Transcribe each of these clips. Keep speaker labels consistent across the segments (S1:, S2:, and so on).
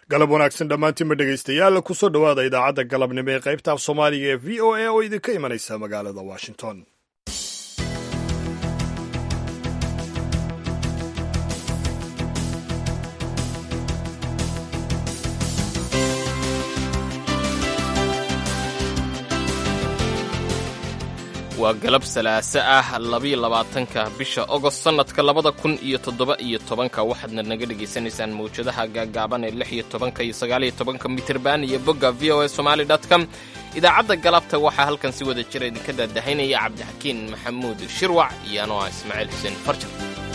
S1: galab wanaagsan dhammaantiinba dhegaystayaal kusoo dhowaada idaacadda galabnimo ee qaybta af soomaaliga ee v o a oo idinka imanaysa magaalada washington
S2: waa galab salaaso ah labiyo labaatanka bisha ogost sannadka labada kun iyo toddoba iyo tobanka waxaadna naga dhegaysanaysaan mawjadaha gaagaaban ee lix iyo tobanka iyo sagaaliyo tobanka mitirban iyo bogga v o a somali com idaacadda galabta waxaa halkan si wada jira idinka daadahaynaya cabdixakiin maxamuud shirwac iyo anoo ah ismaaciil xuseen farjar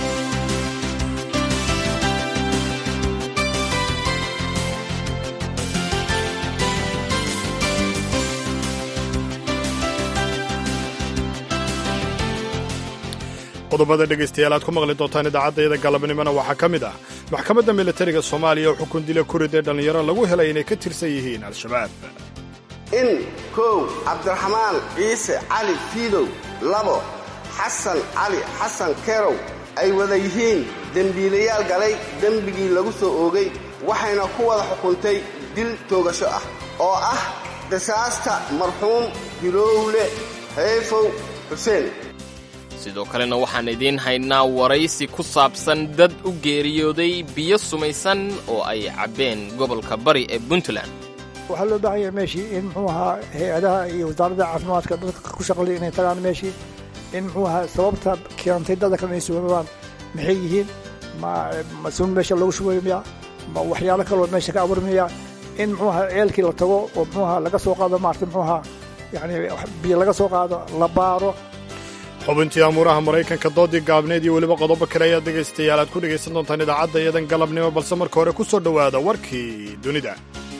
S1: qodobada dhegaystayaal aad ku maqli doontaan idaacaddayada galabnimona waxaa ka mid ah maxkamadda militariga soomaaliya oo xukun dila kuridee dhallinyaro lagu helay inay ka tirsan yihiin al-shabaab
S3: in kow cabdiraxmaan ciise cali fiidow labo xasan cali xasan kerow ay wada yihiin dembiilayaal galay dembigii lagu soo oogay waxayna ku wada xukuntay dil toogasho ah oo ah qisaasta marxuum hilowle hayfow xuseen
S2: sidoo kalena waxaan idiin haynaa waraysi ku saabsan dad u geeriyooday biyo sumaysan oo ay cabbeen gobolka bari ee puntland
S4: waxaa loo baahan yahay meeshii in muxuu ahaa hay-adaha iyo wasaaradda caafimaadka dadka ku shaqlay inay tagaan meeshii in muxuu ahaa sababta keentay dadka kale inay sugamaan maxay yihiin ma masuun meesha lagu shubayo miya ma waxyaalo kaloo meesha ka abuurmaya in muxuu ahaa ceelkii la tago oo muxuu ahaa laga soo qaado maarata muxuu ahaa yacni biyo laga soo qaado la baaro
S1: xubintii amuuraha maraykanka doodii gaabneed iyo weliba qodobo kale ayaad dhegaystayaal aad ku dhegaysan doontaan idaacadda iyadan galabnimo balse marka hore ku soo dhowaada warkii dunida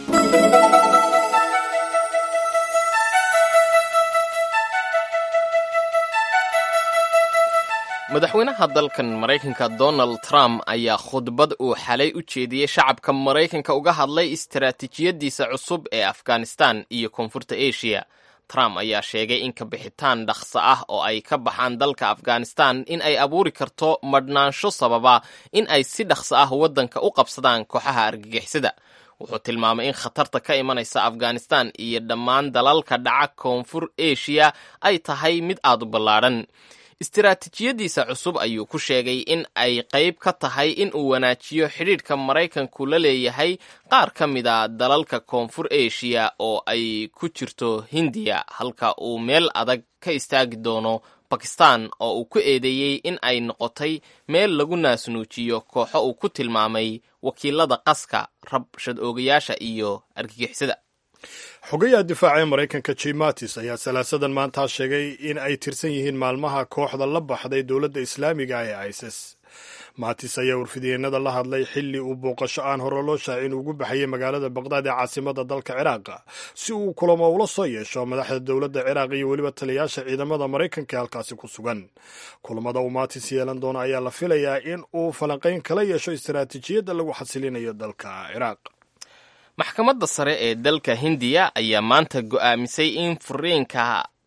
S2: madaxweynaha dalkan maraykanka donald trump ayaa khudbad uu xalay u jeediyey shacabka maraykanka uga hadlay istaraatiijiyaddiisa cusub ee afghanistan iyo koonfurta asia trump ayaa sheegay in kabixitaan dhaqso ah oo ay ka baxaan dalka afghanistan in ay abuuri karto madhnaansho sababa in ay si dhaqso ah waddanka u qabsadaan kooxaha argagixisada wuxuu tilmaamay in khatarta ka imanaysa afghanistan iyo dhammaan dalalka dhaca koonfur asia ay tahay mid aad u ballaadhan istiraatiijiyaddiisa cusub ayuu ku sheegay in ay qayb ka tahay in uu wanaajiyo xidhiidhka maraykanku la leeyahay qaar ka mid a dalalka koonfur asia oo ay ku jirto hindiya halka uu meel adag ka istaagi doono bakistan oo uu ku eedeeyey in ay noqotay meel lagu naasnuujiyo kooxo uu ku tilmaamay wakiilada qaska rabshad oogayaasha iyo argagixisada
S1: xogayaha difaaca ee maraykanka jim mattis ayaa salaasadan maantaa sheegay in ay tirsan yihiin maalmaha kooxda la baxday dowladda islaamiga ee isis maatis ayaa warfidyeenada la hadlay xilli uu booqasho aan hore loo shaacin ugu baxayay magaalada baqdaad ee caasimada dalka ciraaq si uu kulamo ula soo yeesho madaxda dowladda ciraaq iyo weliba taliyaasha ciidamada maraykanka ee halkaasi ku sugan kulamada uu maatis yeelan doono ayaa la filayaa in uu falanqayn kala yeesho istaraatiijiyadda lagu xasilinayo dalka ciraaq
S2: maxkamadda sare ee dalka hindiya ayaa maanta go'aamisay in furiinka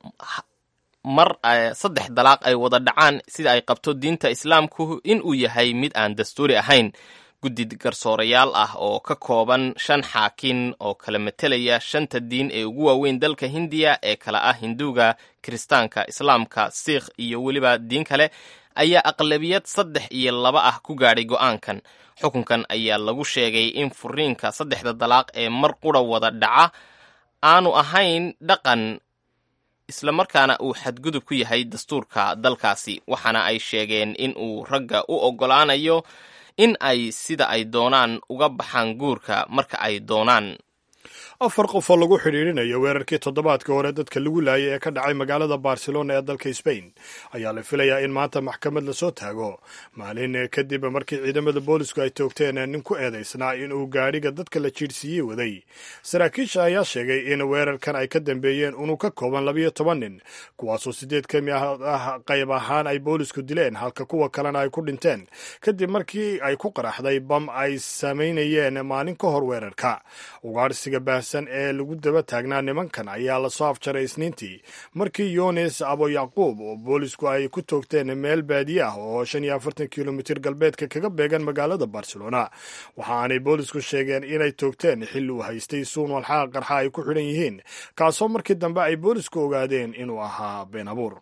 S2: mar saddex dalaaq ay wada dhacaan sida ay qabto diinta islaamku in uu yahay mid aan dastuuri ahayn guddi garsoorayaal ah oo ka kooban shan xaakin oo kala matelaya shanta diin ee ugu waaweyn dalka hindiya ee kala ah hinduuga kiristaanka islaamka siikh iyo weliba diin kale ayaa aqlabiyad saddex iyo laba ah ku gaadhay go'aankan xukunkan ayaa lagu sheegay in furiinka saddexda dalaaq ee mar qura wada dhaca aanu ahayn dhaqan islamarkaana uu xadgudub ku yahay dastuurka dalkaasi waxaana ay sheegeen in uu ragga u oggolaanayo in ay sida ay doonaan uga baxaan guurka marka ay doonaan
S1: afar qof oo lagu xidhiidhinayo weerarkii toddobaadka hore dadka lagu laayay ee ka dhacay magaalada barcelona ee dalka sbain ayaa la filayaa in maanta maxkamad lasoo taago maalin kadib markii ciidamada boolisku ay toogteen nin ku eedaysnaa inuu gaadhiga dadka la jiirsiiyey waday saraakiisha ayaa sheegay in weerarkan ay ka dambeeyeen unug ka kooban labiyo toban nin kuwaasoo sideed ka mid ah qayb ahaan ay boolisku dileen halka kuwa kalena ay ku dhinteen kadib markii ay ku qaraxday bam ay samaynayeen maalin ka hor weerarka ugaarsiga baahsan hubaysan ee lagu daba taagnaa nimankan ayaa lasoo afjaray isniintii markii yunis abo yacquub oo boolisku ay ku toogteen meel baadiye ah oo shan iyo afartan kilomitir galbeedka kaga beegan magaalada barcelona waxa aanay boolisku sheegeen inay toogteen xilli uu haystay suun walxaqa qarxa ay ku xidhan yihiin kaasoo markii dambe ay boolisku ogaadeen inuu ahaa been abuur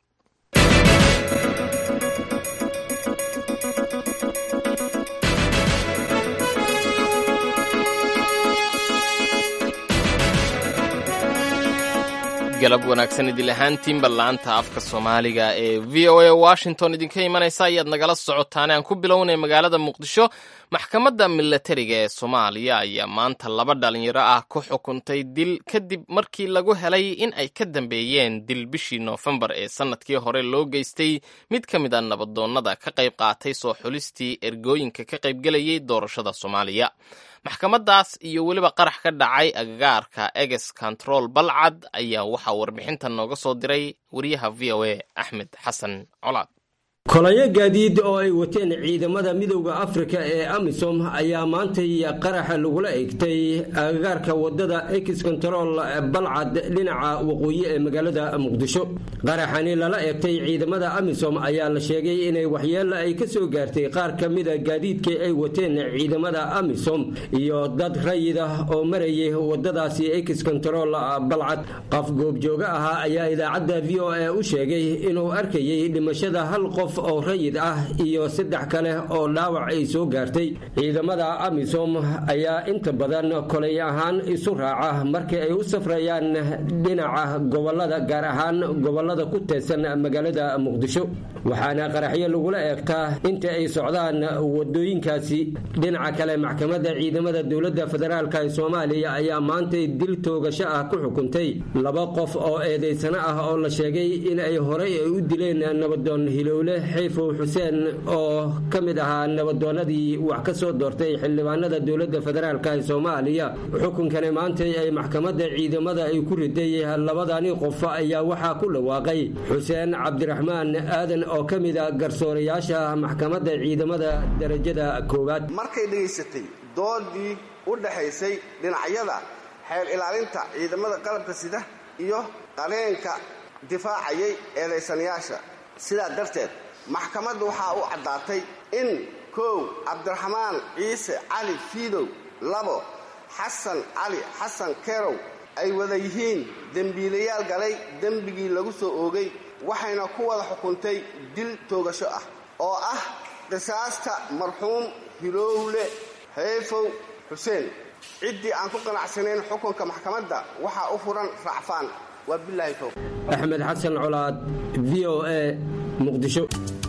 S2: galab wanaagsan idil ahaantiinba laanta afka soomaaliga ee v o a washington idinka imanaysa ayaad nagala socotaan aan ku bilownay magaalada muqdisho maxkamadda milatariga ee soomaaliya ayaa maanta laba dhalinyaro ah ku xukuntay dil kadib markii lagu helay in ay ka dambeeyeen dil bishii noofembar ee sannadkii hore loo geystay mid ka mid a nabadoonnada ka qayb qaatay soo xulistii ergooyinka ka qaybgelayay doorashada soomaaliya maxkamadaas iyo weliba qarax ka dhacay agagaarka eges control balcad ayaa waxaa warbixintan nooga soo diray wariyaha v o a axmed xasan colaad
S5: kolayo gaadiid oo ay wateen ciidamada midowda afrika ee amisom ayaa maantay qaraxa lagula egtay agagaarka wadada ex control balcad dhinaca waqooyi ee magaalada muqdisho qaraxani lala egtay ciidamada amisom ayaa la sheegay inay waxyeelo ay ka soo gaartay qaar ka mida gaadiidkii ay wateen ciidamada amisom iyo dad rayid ah oo marayay wadadaasi ex control balcad qof goobjooga ahaa ayaa idaacadda v o a u sheegay inuu arkayay dhimashada hal qof oo rayid ah iyo saddex kale oo dhaawac ay soo gaartay ciidamada amisom ayaa inta badan kolay ahaan isu raaca markii ay u safrayaan dhinaca gobolada gaar ahaan gobolada ku teedsan magaalada muqdisho waxaana qaraxyo lagula eegtaa inta ay socdaan wadooyinkaasi dhinaca kale maxkamadda ciidamada dowladda federaalk ee soomaaliya ayaa maantay dil toogasho ah ku xukuntay laba qof oo eedaysano ah oo la sheegay in ay horey ay u dileen nabadoon hilowle xayfow xuseen oo ka mid ahaa nabadoonadii wax ka soo doortay xildhibaanada dowladda federaalk ee soomaaliya xukunkani maantay ay maxkamadda ciidamada ay ku riday labadani qof ayaa waxaa ku dhawaaqay xuseen cabdiraxmaan aadan oo ka mid a garsoorayaasha maxkamadda ciidamada darajada koowaad
S3: markay dhegaysatay doodii u dhaxaysay dhinacyada xeer ilaalinta ciidamada qalabka sida iyo qareenka difaacayay eedaysanayaasha sidaa darteed maxkamaddu waxaa u caddaatay in kow cabdiraxmaan ciise cali fiidow labo xasan cali xasan kerow ay wada yihiin dembiilayaal galay dembigii lagu soo oogay waxayna ku wada xukuntay dil toogasho ah oo ah qisaasta marxuum hilowle xeefow xuseen ciddii aan ku qanacsanayn xukunka maxkamadda waxaa u furan racfaan waa bilaahi towb
S5: axmed xasan colaad v o a muqdisho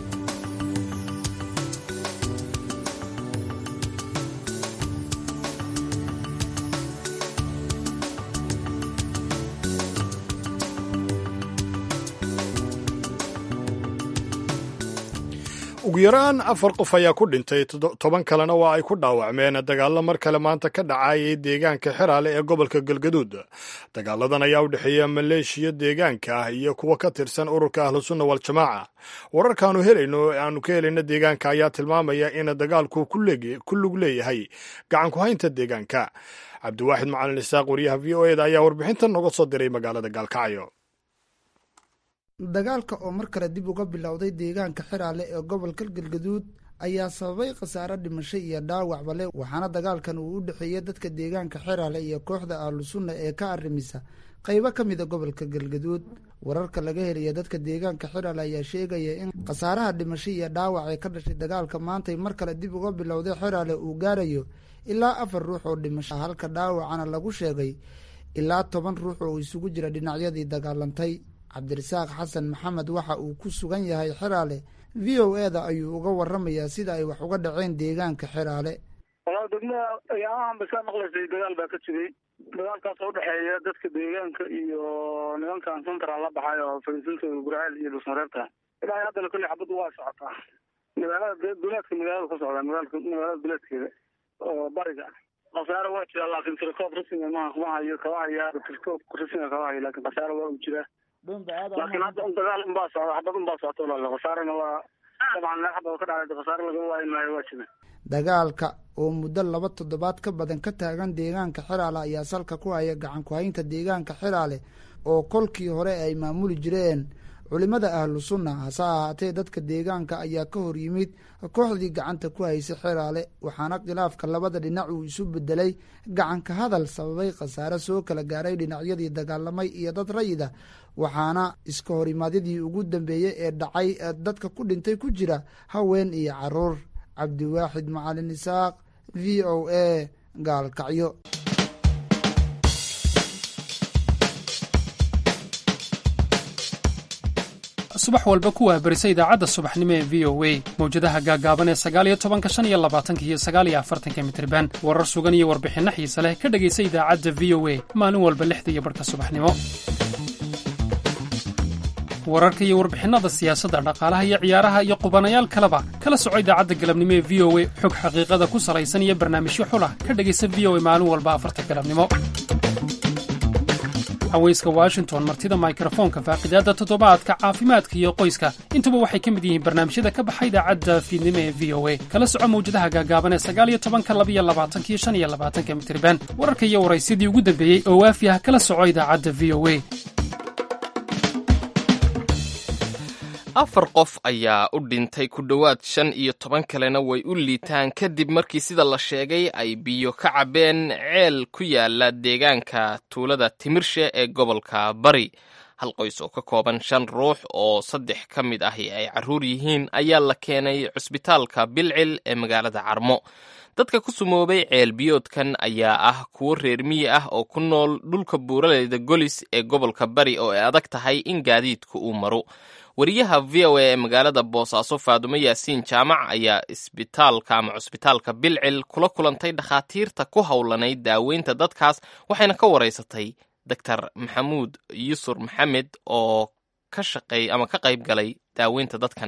S1: ugu yaraan afar qof ayaa ku dhintay toban kalena waa ay ku dhaawacmeen dagaalo mar kale maanta ka dhacayay deegaanka xeraale ee gobolka galgaduud dagaaladan ayaa u dhexeeya maleeshiya deegaanka ah iyo kuwa ka tirsan ururka ahlusunna waljamaaca wararkaanu helayno aanu ka helayna deegaanka ayaa tilmaamaya in dagaalku ku lug leeyahay gacan ku haynta deegaanka cabdiwaaxid macalin isaaq wariyaha v o eda ayaa warbixintan nooga soo diray magaalada gaalkacyo
S6: dagaalka oo mar kale dib uga bilowday deegaanka xiraale ee gobolka galgaduud ayaa sababay khasaare dhimasho iyo dhaawacba leh waxaana dagaalkan uu u dhexeeyey dadka deegaanka xiraale iyo kooxda ahlusunna ee ka arrimisa qaybo ka mida gobolka galgaduud wararka laga helaya dadka deegaanka xiraale ayaa sheegaya in khasaaraha dhimasho iyo dhaawac ee ka dhashay dagaalka maantay mar kale dib uga bilowday xiraale uu gaarayo ilaa afar ruux oo dhimasho halka dhaawacana lagu sheegay ilaa toban ruux oo isugu jira dhinacyadii dagaalantay cabdirasaaq xasan maxamed waxa uu ku sugan yahay xeraale v o e da ayuu uga waramayaa sida ay wax uga dhaceen deegaanka xeraale
S7: walaa degmada ayaamahan ba kaa maqlaysay dagaal baa ka jiray dagaalkaas oo udhexeeya dadka deegaanka iyo nimankan central la baxay oo fariisintooda gurceel iyo dhusmareebta ilaa haddana kolley xabaddu waa socotaa magaalada duleedka magaalada ku socdaa magaalka magaalada duleedkeeda oo bariga khasaare waa jiraa laakiin tirkoob rasmiga maha kuma hayo kama haya tirkoob rasmiga kama hayo laakiin khasaare waa u jiraa laakiin hadda un dagaal unbaa socda xabad unbaa socota walaal khasaarena waa dabcan meel xabad ka dhacday khasaare laga waayi maayo waa jira
S6: dagaalka oo muddo laba toddobaad ka badan ka taagan deegaanka xiraale ayaa salka ku haya gacan ku-haynta deegaanka xiraale oo kolkii hore ay maamuli jireen culimada ahlu sunna hase ahaatee dadka deegaanka ayaa ka hor yimid kooxdii gacanta ku haysay xiraale waxaana khilaafka labada dhinac uu isu bedelay gacanka hadal sababay khasaare soo kala gaaray dhinacyadii dagaalamay iyo dad rayida waxaana iska horimaadyadii ugu dambeeyey ee dhacay dadka ku dhintay ku jira haween iyo caruur cabdiwaaxid macalin isaaq v o a gaalkacyo
S8: subax walba ku waabarisa idaacadda subaxnimo ee v o a mawjadaha gaaggaaban ee sagaaliyo tobanka shan iyo labaatanka iyo sagaaliyo afartanka mitriban warar sugan iyo warbixinno xiise leh ka dhegaysa idaacadda v o a maalin walba lixda iyo barhka subaxnimo wararka iyo warbixinnada siyaasadda dhaqaalaha iyo ciyaaraha iyo qubanayaal kaleba kala soco idaacadda galabnimo ee v o a xog xaqiiqada ku salaysan iyo barnaamijyo xulah ka dhegaysa v o a maalin walba afarta galabnimo haweyska washington martida mikrofoonka faaqidaadda toddobaadka caafimaadka iyo qoyska intuba waxay ka mid yihiin barnaamijyada ka baxa idaacadda fiidnimo ee v o a kala soco mawjadaha gaagaaban ee sagaaliyo tobanka labiyo labaatankiyo shan iyo labaatanka mitriban wararka iyo waraysyadii ugu dambeeyey oo waafi ah kala soco idaacadda v o a
S2: afar qof ayaa u dhintay ku dhowaad shan iyo toban kalena way u liitaan kadib markii sida la sheegay ay biyo ka cabbeen ceel ku yaala deegaanka tuulada timirshe ee gobolka bari hal qoys oo ka kooban shan ruux oo saddex ka mid ahi ay carruur yihiin ayaa la keenay cusbitaalka bilcil ee magaalada carmo dadka ku sumoobay ceel biyoodkan ayaa ah kuwo reer miyi ah oo ku nool dhulka buuraleyda golis ee gobolka bari oo ay adag tahay in gaadiidku uu maro wariyaha v o a ee magaalada boosaaso faadumo yaasiin jaamac ayaa isbitaalka ama cusbitaalka bilcil kula kulantay dhakhaatiirta ku howlanayd daaweynta dadkaas waxayna ka waraysatay doctor maxamuud yusur maxamed oo ka shaqeey ama ka qayb galay daaweynta dadkan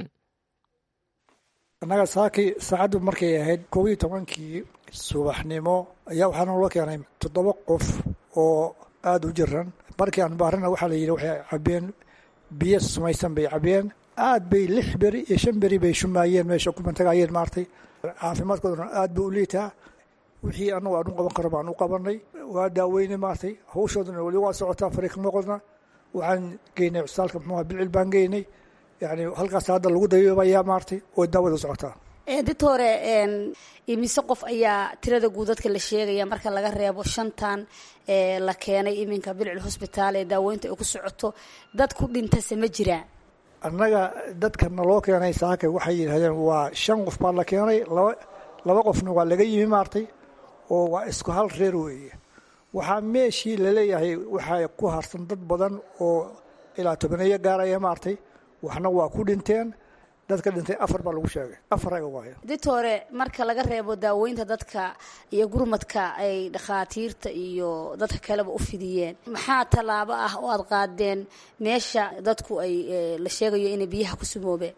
S4: annaga saakii saacaddu markay ahayd koob iyo tobankii subaxnimo ayaa waxaa noola keenay toddoba qof oo aada u jiran markii aan baarana waxaa la yidhi waxay cabeen biyo sumaysan bay cabeen aad bay lix beri iyo shan beri bay shumaayeen meesha kumantagaayeen maartay caafimaadkoodana aad buu u liitaa wixii annagu aan u qaban karo baan u qabanay waa daaweynay maartay hawshoodana weli waa socotaa fariiqmoqodna waxaan geynay cusbitaalka muxuuha bilcil baan geynay yani halkaas hadda lagu dayoobayaa maartay oo daawada socotaa
S9: doctore imise qof ayaa tirada guud dadka la sheegaya marka laga reebo shantan la keenay iminka bilcil hosbitaal ee daaweynta ay ku socoto dad ku dhintase ma jiraan
S4: annaga dadka naloo keenay saakay waxay yidhahdeen waa shan qof baa la keenay laba laba qofna waa laga yimi maartay oo waa isku hal reer weeye waxaa meeshii laleeyahay waxaa ku harsan dad badan oo ilaa tobaneeyo gaaraya maartay waxna waa ku dhinteen dadka dhintay afar baa lagu sheegay afar aga waayo
S9: ditore marka laga reebo daaweynta dadka iyo gurmadka ay dhakhaatiirta iyo dadka kaleba u fidiyeen maxaa tallaabo ah oo aada qaadeen meesha dadku ay la sheegayo inay biyaha ku sumoobeen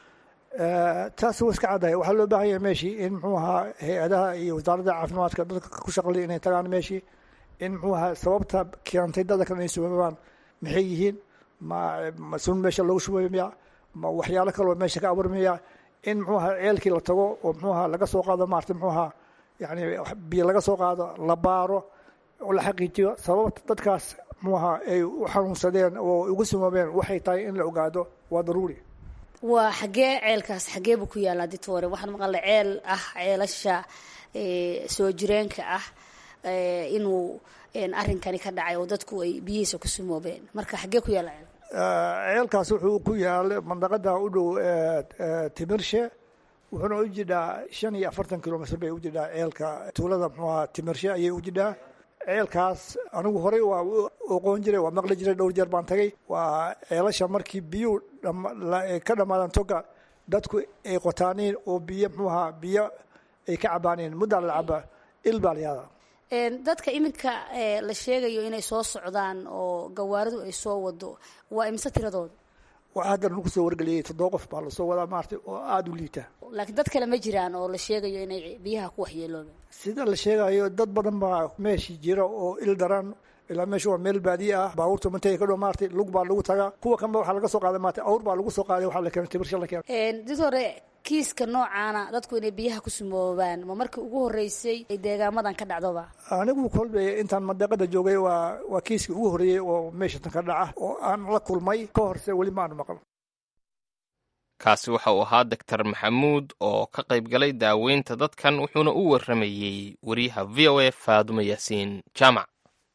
S4: taas waa iska caddahay waxaa loo baahan yahay meeshii in muxuu ahaa hay-adaha iyo wasaaradda caafimaadka dadka ku shaqlay inay tagaan meeshii in muxuu ahaa sababta keentay dadka kale inay sumoobaan maxay yihiin ma ma sun meesha loogu shubayo miya ma waxyaalo kaloo meesha ka abuurmaya in muxuu ahaa ceelkii la tago oo muxuu ahaa laga soo qaado maarata muxuu ahaa yani biyo laga soo qaado la baaro oo la xaqiijiyo sababta dadkaas muxuu ahaa ay u xanuunsadeen oo ugu sumoobeen waxay tahay in la ogaado waa daruuri
S9: waa xaggee ceelkaas xaggee buu ku yaallaa ditore waxaan maqalna ceel ah ceelasha soo jireenka ah inuu arrinkani ka dhacay oo dadku ay biyihiisa ku sumoobeen marka xaggee ku yaalla ceel
S4: ceelkaas wuxuu ku yaalay mandaqada u dhow timirshe wuxuuna u jidhaa shan iyo afartan kilomitr bay u jidhaa ceelka tuulada muxuaha timirshe ayay u jidhaa ceelkaas anigu horey waa oqoon jiray waa maqli jiray dhowr jeer baan tagay waa ceelasha markii biyuu ka dhammaadaan toga dadku ay qotaaniin oo biyo muxuaha biyo ay ka cabaaniin muddaa la cabaa il baa la yaadaa
S9: dadka iminka la sheegayo inay soo socdaan oo gawaaridu ay soo wado waa imise tiradooda
S4: waxaa hadda lagu soo wargeliyey toddoba qof baa lasoo wadaa maartay oo aada u liita
S9: laakiin dad kale ma jiraan oo la sheegayo inay biyaha ku waxyeeloobeen
S4: sida la sheegayo dad badan baa meeshii jira oo il daran ilaa meesha waa meel baadiye ah baabuurta mantay ka dhow maartay lug baa lagu tagaa kuwa kanba waxaa laga soo qaaday maartay awr baa lagu soo qaaday waxaa la keenay tibirsha la keenay
S9: did hore kiiska noocaana dadku inay biyaha ku sumoobaan ma markii ugu horreysay ay deegaamadan ka dhacdoba
S4: anigu kolbe intaan mandeeqada joogay waa waa kiiskii ugu horreeyey oo meesha tan ka dhaca oo aan la kulmay ka horse weli maanu maqal
S2: kaasi waxa uu ahaa doctor maxamuud oo ka qayb galay daaweynta dadkan wuxuuna u warramayey wariyaha v o a faadumo yaasiin jaamac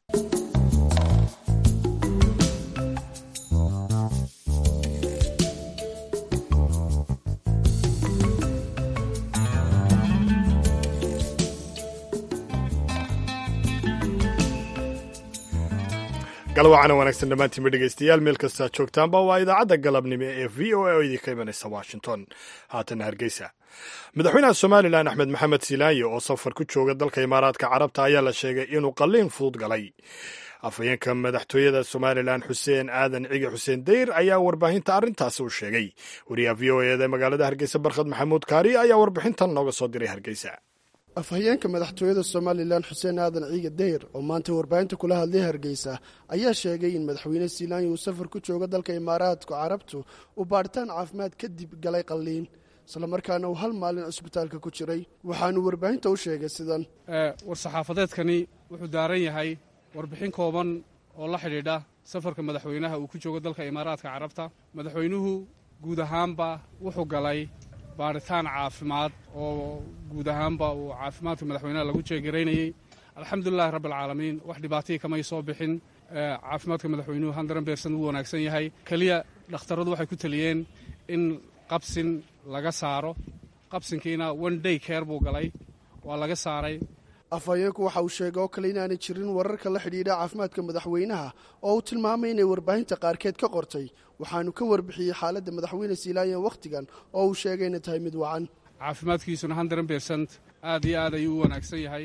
S1: galwacana wanaagsan dhammaantiinba dhegeystayaal meel kastaa joogtaanba waa idaacadda galabnimo ee v o a oo idinka imanaysa washington haatana hargeysa madaxweynaha somalilan axmed maxamed silaanye oo safar ku jooga dalka imaaraadka carabta ayaa la sheegay inuu qalliin fudud galay afhayeenka madaxtooyada somalilan xuseen aadan cigi xuseen dayr ayaa warbaahinta arrintaasi u sheegay wariyaha v o eda magaalada hargeysa barkhad maxamuud kaari ayaa warbixintan nooga soo diray hargeysa
S10: afhayeenka madaxtooyada somalilan xuseen aadan ciiga dayr oo maanta warbaahinta kula hadlay hargeysa ayaa sheegay in madaxweyne silaanya uu safar ku jooga dalka imaaraadka carabtu uu baadhitaan caafimaad kadib galay qalliin islamarkaana uu hal maalin cusbitaalka ku jiray waxaanu warbaahinta u sheegay sidan
S11: war-saxaafadeedkani wuxuu daaran yahay warbixin kooban oo la xidhiidha safarka madaxweynaha uu ku joogo dalka imaaraadka carabta madaxweynuhu guud ahaanba wuxuu galay baaritaan caafimaad oo guud ahaanba uu caafimaadka madaxweynaha lagu jeegaraynayey alxamdulilahi rabbialcaalamiin wax dhibaatihii kamay soo bixin caafimaadka madaxweynuhu handaran beersan wuu wanaagsan yahay keliya dhakhtarradu waxay ku teliyeen in qabsin laga saaro qabsinkiina one day care buu galay waa laga saaray
S10: afhayeenku waxa uu sheegay oo kale inaanay jirin wararka la xidhiidha caafimaadka madaxweynaha oo uu tilmaamay inay warbaahinta qaarkeed ka qortay waxaanu ka warbixiyey xaaladda madaxweyne siilaayan wakhtigan oo uu sheegay inay tahay mid wacan
S11: caafimaadkiisuna handaran beersant aad iyo aad ayuu u wanaagsan yahay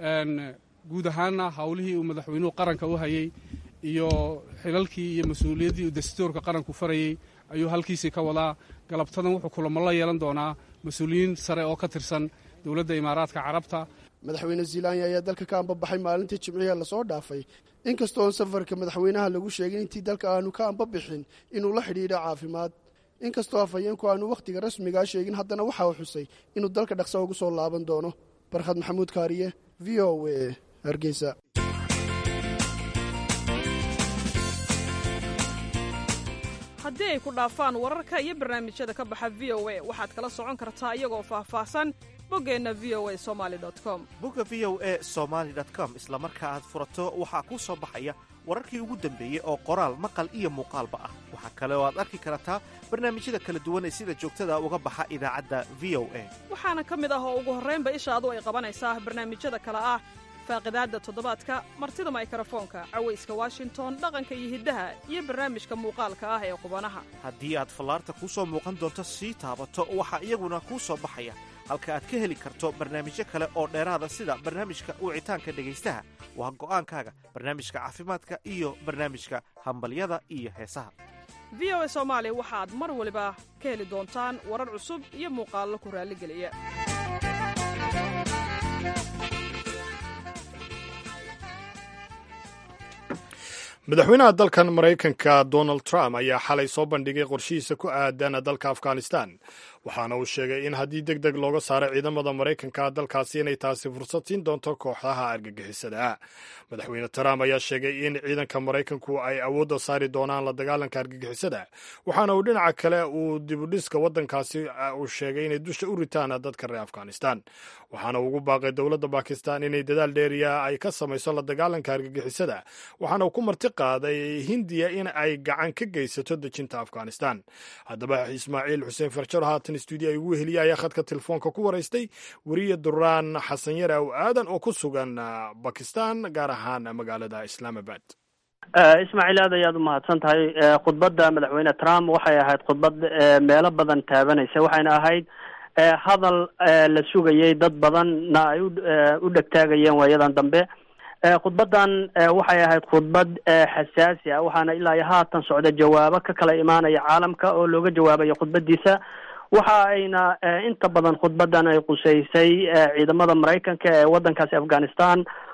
S11: guud ahaanna howlihii uu madaxweynuhu qaranka u hayey iyo xilalkii iyo mas-uuliyaddii uu dastuurka qaranku farayey ayuu halkiisii ka wadaa galabtadan wuxuu kulamo la yeelan doonaa mas-uuliyiin sare oo ka tirsan dowladda imaaraadka carabta
S10: madaxweyne ziilanya ayaa dalka ka ambabaxay maalintii jimciha lasoo dhaafay inkastoo safarka madaxweynaha lagu sheegay intii dalka aanu ka ambabixin inuu la xidhiidho caafimaad inkastoo afhayeenku aanu wakhtiga rasmigaa sheegin haddana waxa uu xusay inuu dalka dhaqsa ugu soo laaban doono barkhad maxamuud kaariye v o a hargeysa
S12: haddii ay ku dhaafaan wararka iyo barnaamijyada ka baxa v o a waxaad kala socon kartaa iyagoo faahfaahsan boggeenna v o a somali com
S13: bogga v o a somaali com isla marka aad furato waxaa kuu soo baxaya wararkii ugu dambeeyey oo qoraal maqal iyo muuqaalba ah waxaa kale oo aad arki kartaa barnaamijyada kala duwan ee sida joogtada uga baxa idaacadda v o a
S12: waxaana ka mid ah oo ugu horraynba ishaadu ay qabanaysaa barnaamijyada kale ah faaqidaadda toddobaadka martida maykrofoonka cawayska washington dhaqanka iyo hiddaha iyo barnaamijka muuqaalka ah ee qubanaha
S13: haddii aad fallaarta kuu soo muuqan doonto sii taabato waxaa iyaguna kuu soo baxaya halka aad ka heli karto barnaamijyo kale oo dheeraada sida barnaamijka wicitaanka dhegaystaha waa go'aankaaga barnaamijka caafimaadka iyo barnaamijka hambalyada iyo heesaha
S12: v o a soomaali waxaad mar waliba ka heli doontaan warar cusub iyo muuqaallo ku raalligeliya
S1: madaxweynaha dalkan maraykanka donald trump ayaa xalay soo bandhigay qorshihiisa ku aadan dalka afghanistan waxaana uu sheegay in haddii deg deg looga saaro ciidamada maraykanka dalkaasi inay taasi fursad siin doonto kooxdaha argagixisada madaxweyne trump ayaa sheegay in ciidanka maraykanku ay awoodda saari doonaan la dagaalanka argagixisada waxaana uu dhinaca kale uu dibudhiska waddankaasi uu sheegay inay dusha u ritaan dadka reer afghanistan waxaana ugu baaqay dowladda bakistan inay dadaal dheeriya ay ka samayso la dagaalanka argagixisada waxaana uu ku marti qaaday hindiya in ay gacan ka geysato dejinta afghanistan haddaba ismaaciil xuseen farjaro haatan stuudiyo ay ugu heliya ayaa khadka telefoonka ku waraystay weriye duraan xasan yare aw aadan oo ku sugan bakistan gaar ahaan magaalada islaamabad
S14: ismaaciil aad ayaad umahadsan tahay khudbadda madaxweyne trump waxay ahayd khudbad meelo badan taabanaysa waxayna ahayd hadal la sugayay dad badanna ay u dhegtaagayeen waayadan dambe khudbaddan waxay ahayd khudbad xasaasi ah waxaana ilaa iyo haatan socda jawaabo ka kala imaanaya caalamka oo looga jawaabayo khudbadiisa waxa ayna inta badan khudbaddan ay quseysay ciidamada maraykanka ee waddankaasi afghanistan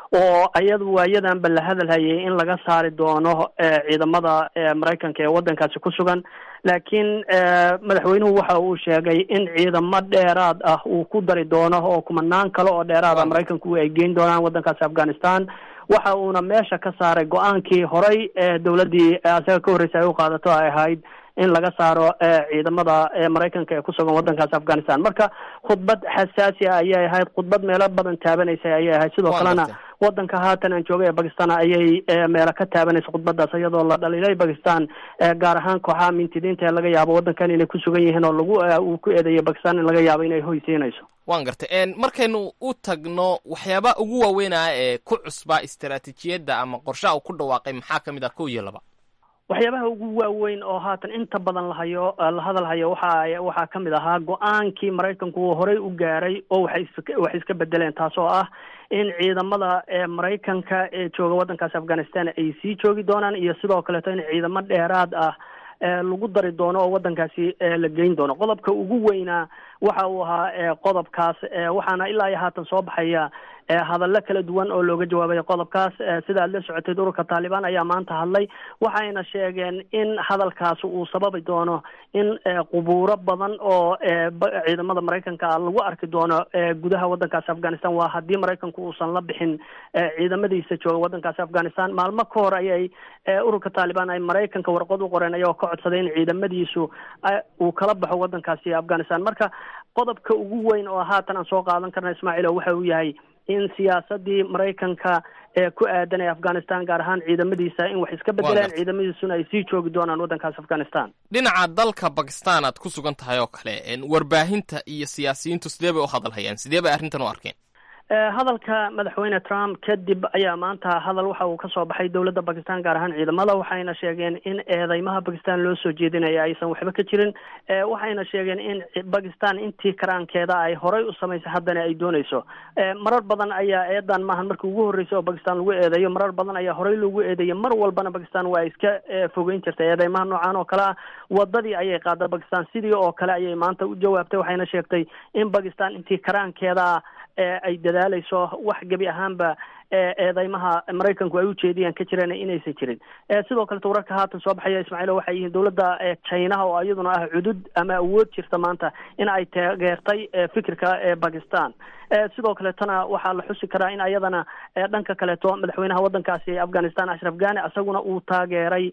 S14: oo iyadu waayadanba la hadalhayay in laga saari doono ciidamada maraykanka ee waddankaasi ku sugan laakiin madaxweynuhu waxa uu sheegay in ciidamo dheeraad ah uu ku dari doono oo kumanaan kale oo dheeraad ah maraykanku ay geyn doonaan waddankaasi afghanistan waxa uuna meesha ka saaray go-aankii horay ee dowladdii asaga ka horreysay ay u qaadato ay ahayd in laga saaro ciidamada maraykanka ee kusugan waddankaasi afghanistan marka khudbad xasaasi ah ayay ahayd khudbad meelo badan taabanaysa ayay ahayd sidoo kalena waddanka haatan aan joogay ee bakistan ayay meelo ka taabanaysa khudbadaas iyadoo la dhaliilay bakistan gaar ahaan kooxaha mintidiinta ee laga yaabo waddankan inay ku sugan yihiin oo lagu uu ku eedeeyay bakistan in laga yaabo inay hoysiinayso
S2: waan gartay markaynu u tagno waxyaaba ugu waaweynaa ee ku cusbaa istaraatiijiyadda ama qorshaha uu ku dhawaaqay maxaa ka mid ah kow iyo laba
S14: waxyaabaha ugu waaweyn oo haatan inta badan lahayo la hadal hayo waxa waxaa ka mid ahaa go-aankii maraykanku uu horey u gaaray oo waxay is waxay iska bedeleen taas oo ah in ciidamada maraykanka ee jooga waddankaasi afghanistan ay sii joogi doonaan iyo sidoo kaleeto in ciidamo dheeraad ah lagu dari doono oo waddankaasi la geyn doono qodobka ugu weynaa waxa uu ahaa qodobkaas waxaana ilaa iyo haatan soo baxaya hadallo kala duwan oo looga jawaabay qodobkaas sida aad la socoteed ururka taalibaan ayaa maanta hadlay waxayna sheegeen in hadalkaasi uu sababi doono in qubuuro badan oo ciidamada maraykanka ah lagu arki doono gudaha waddankaasi afghanistan waa haddii maraykanku uusan la bixin ciidamadiisa jooga waddankaasi afghanistan maalmo ka hor ayay ururka taalibaan ay maraykanka warqad u qoreen ayagoo ka codsaday in ciidamadiisu uu kala baxo waddankaasi afghanistan marka qodobka ugu weyn oo haatan aan soo qaadan karna ismaaciilo waxa uu yahay in siyaasadii maraykanka ee ku aadan ee afghanistan gaar ahaan ciidamadiisa in wax iska bedelaan ciidamadiisuna ay sii joogi doonaan waddankaas afghanistan
S2: dhinaca dalka bakistan aad ku sugan tahay oo kale warbaahinta iyo siyaasiyiintu sidee bay u hadalhayaan sidee bay arrintan u arkeen
S14: hadalka madaxweyne trump kadib ayaa maanta hadal waxa uu kasoo baxay dowladda bakistan gaar ahaan ciidamada waxayna sheegeen in eedeymaha bakistan loo soo jeedinaya aysan waxba ka jirin waxayna sheegeen in bakistan intii karaankeeda ay horay u samaysay haddana ay dooneyso marar badan ayaa eedan maahan markii ugu horreysay oo bakistan lagu eedeeyo marar badan ayaa horey loogu eedeeyay mar walbana bakistan waa iska fogeyn jirtay eedeymaha noocan oo kale ah wadadii ayay qaada bakistan sidii oo kale ayay maanta u jawaabtay waxayna sheegtay in bakistan intii karaankeeda ay dadaalayso wax gebi ahaanba eedeymaha maraykanku ay ujeediyaan ka jireen inaysan jirin sidoo kaleto wararka haatan soo baxaya ismaaciilo waxay yihiin dowladda chinaha oo iyaduna ah cudud ama awood jirta maanta in ay taageertay fikirka bakistan sidoo kaletona waxaa la xusi karaa in ayadana dhanka kaleeto madaxweynaha waddankaasi afghanistan ashraf ghani isaguna uu taageeray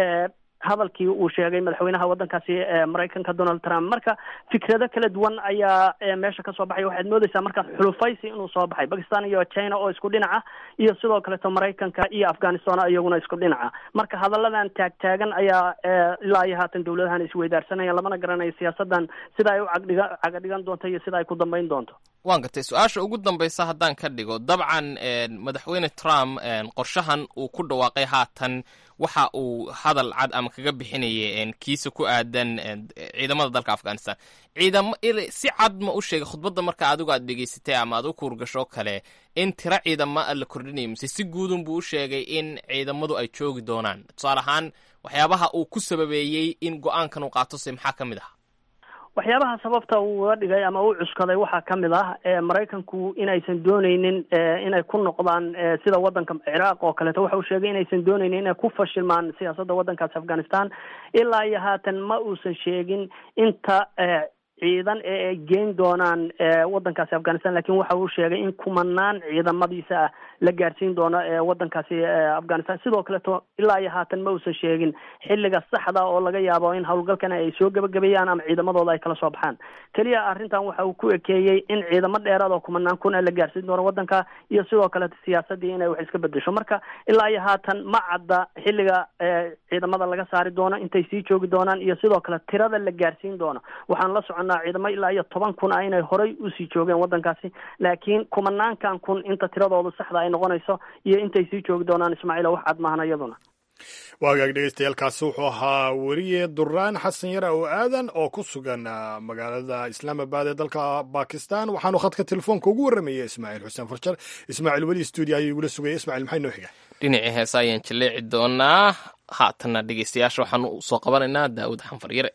S14: hadalkii uu sheegay madaxweynaha waddankaasi maraykanka donald trump marka fikrado kala duwan ayaa meesha kasoo baxay waxaad moodeysaa markaas xulufaysi inuu soo baxay bakistan iyo china oo isku dhinaca iyo sidoo kaleto maraykanka iyo afghanistan iyaguna isku dhinaca marka hadalladan taagtaagan ayaa ilaa iyo haatan dowladahan isweydaarsanayaan lamana garanayo siyaasadan sida ay u cagdhiga cagadhigan doonto iyo sida ay ku dambeyn doonto
S2: waan gartay su-aasha ugu dambaysa haddaan ka dhigo dabcan madaxweyne trump qorshahan uu ku dhawaaqay haatan waxa uu hadal cad ama kaga bixinaya kiisa ku aadan ciidamada dalka afghanistan ciidamo si cad ma u sheegay khudbadda marka adigu aad dhegeysatay ama aad u kuurgasho kale in tiro ciidamo la kordhinayo mise si guudun buu u sheegay in ciidamadu ay joogi doonaan tusaale ahaan waxyaabaha uu ku sababeeyey in go-aankan uu qaato se maxaa ka mid ah
S14: waxyaabaha sababta uu uga dhigay ama u cuskaday waxaa ka mid ah maraykanku inaysan dooneynin inay ku noqdaan sida waddanka ciraaq oo kaleeto waxa uu sheegay inaysan dooneynin inay ku fashilmaan siyaasadda waddankaasi afghanistan ilaa iyo haatan ma uusan sheegin inta ciidan ee ay geyn doonaan waddankaasi afghanistan lakin waxa uu sheegay in kumanaan ciidamadiisa ah la gaarsiin doono waddankaasi afghanistan sidoo kaleto ilaa iyo haatan ma uusan sheegin xilliga saxda oo laga yaabo in howlgalkan ay soo gebagabeeyaan ama ciidamadooda ay kala soo baxaan keliya arrintan waxa uu ku ekeeyey in ciidamo dheeraad oo kumanaan kun la gaarsiin doono waddanka iyo sidoo kaleto siyaasadii inay wax iska bedesho marka ilaa iyo haatan ma cadda xilliga ciidamada laga saari doono intay sii joogi doonaan iyo sidoo kale tirada la gaarsiin doono waxaan la soconnaa ciidamo ilaa iyo toban kun ah inay horay usii joogeen waddankaasi laakiin kumanaankan kun inta tiradooda saxda ay noqonayso iyo intay sii joogi doonaan ismaaciil wax cad maahan iyaduna
S1: waagaag dhegeystayaaalkaasi wuxuu ahaa weriye duraan xasan yara oo aadan oo ku sugan magaalada islaamabad ee dalka bakistan waxaanu khadka telefoonka ugu warramayay ismaaciil xuseen farjar ismaaciil weli stuudio ayuu igula sugaya ismaaciil maxay noo xiga
S2: dhinacii heesa ayaan jaleeci doonaa haatanna dhegeystayaasha waxaanu usoo qabanaynaa daawud xanfar yare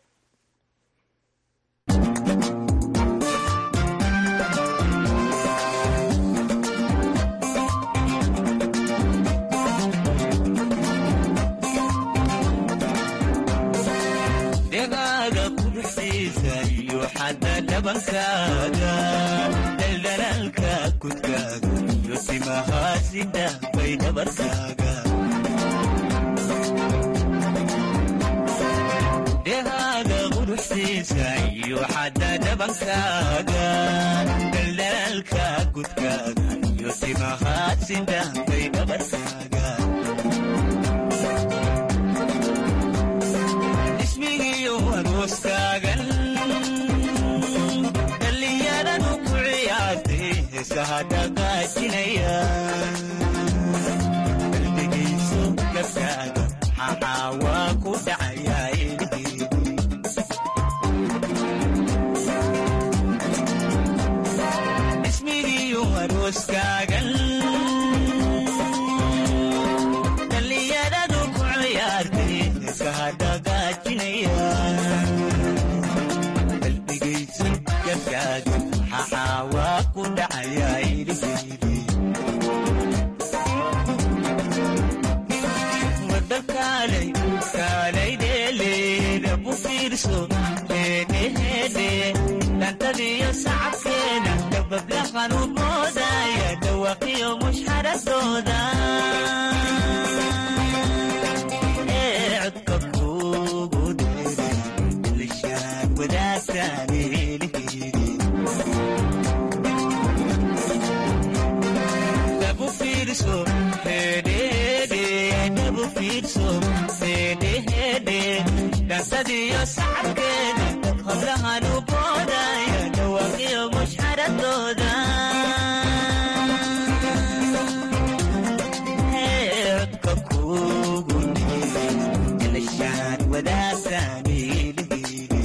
S15: dhabankaaga dhaldhalaalka kudkaaga iyo timahaasi dhaafay dhabarkaaga dhehaaga quruxsiisa iyo xadda dhabankaaga dhaldhalaalka kudkaaga iyo timahaasi dhaafay dhabarkaaga ismigiyo arooskaagan dhallinyaradu ku ciyaartay heesaha dhaqaajinaya qalbigayso gabkaaga maxaa waa ku dhacayaa ilhiidi ismigiyo arooskaagan dhallinyaradu ku ciyaartay heesaha dhaqaajinaya qalbigayso gabkaaga maxaa waa ku dhacayaa ilhiidi wadakaalay kaalay dheeleeda bu fiirso heedheheedhe dhantadiyo sacabkeeda dabablahan u moodaya dhawaqiyo mushxaradooda ee codka kuugu dheere lishaan wadaagtaan elihiidi dabu fiirso heedheheedhe dabu fiirso heedheheedhe dhansadiyo sacabkeeda hablahan u boodaya dhawaqiyo mushxaradooda Ee, codka kuugu dheere lishaan wadaagtaan elihiidi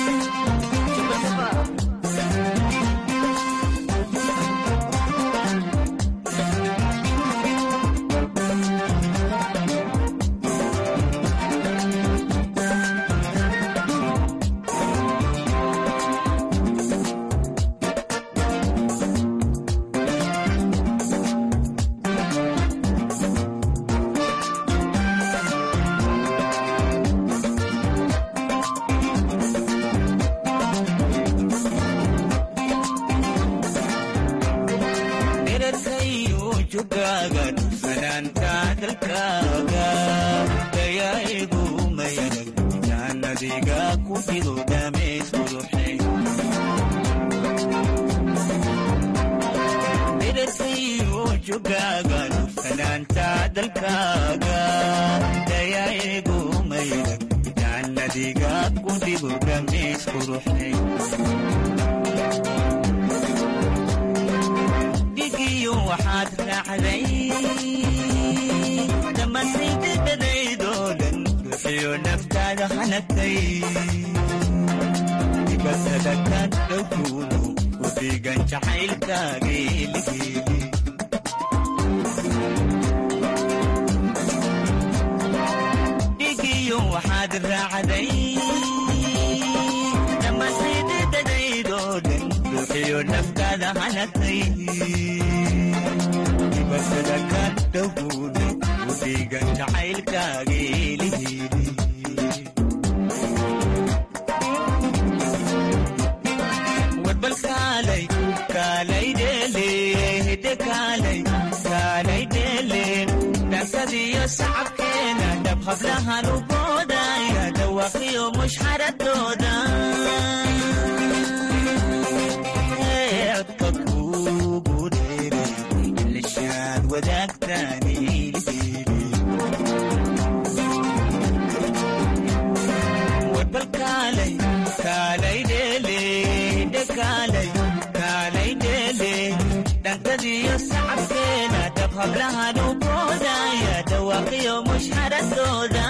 S15: dherarkayu jugaaga fanaanka dalkaaga dayaigu mayarag jaannadiga ku fido dhameys quruxay dherarkayu jugaaga fanaanta dalkaaga dayaigu mayarag jaannadiga ku fido dhameys quruxay dhigiyo waxaad raacday dhammaantaydadadaydoo dhan ruuxiyo naftaada hanagtay dibatada ka dhowkuuno ku dhiigan jacaylkaaga eligeeli dhigiyo waxaad raacday dhammaantaydadadaydoo dhan ruuxiyo naftaada hanagtay dibatada ka dhowkuuno ku dhiigan jacaylkaaga eligeeli warbal kaalay kaalay dheele hidde kaalay kaalay dheele dhankadiyo sacabkeena dhab hablahan u boodaya dhawaqiyo mushxaradooda Ee, codka kuugu dheere lishaad wadaagtaan ilhiidi warbal kaalay kaalay dheele hidde kaalay kaalay dheele dhankadiyo sacabkeena dhab hablahan u boodaya dhawaqiyo mushxaradooda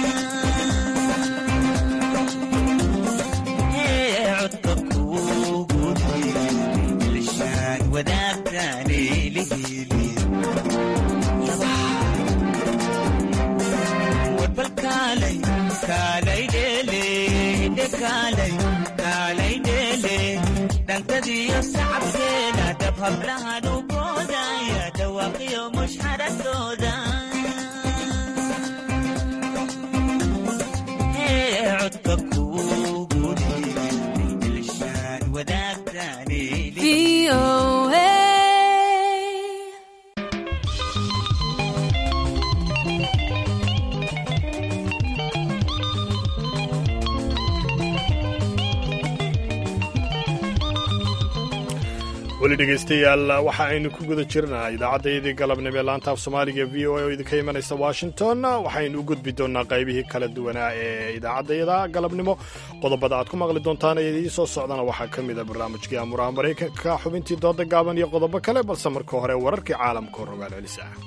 S15: Ee, codka kuugu dheere lishaan wadaagtaan elihiili warbal kaalay kaalay dheele hidde kaalay kaalay dheele dhankadiyo sacabkeena dhab hablahan u boodaya dhawaaqiyo mushxaradooda Ee, codka kuugu dheere lishaan wadaag
S16: VOA.
S1: weli dhegaystayaal waxa aynu ku guda jirnaa idaacaddayadii galabnimo ee laanta af soomaaliga v o a oo idinka imanaysa washington waxaynu u gudbi doonaa qaybihii kala duwanaa ee idaacaddayada galabnimo qodobada aad ku maqli doontaan ee idiin soo socdana waxaa ka mid a barnaamijkii amuraha maraykanka xubintii dooda gaaban iyo qodobo kale balse marka hore wararkii caalamka oo rogaal celis ah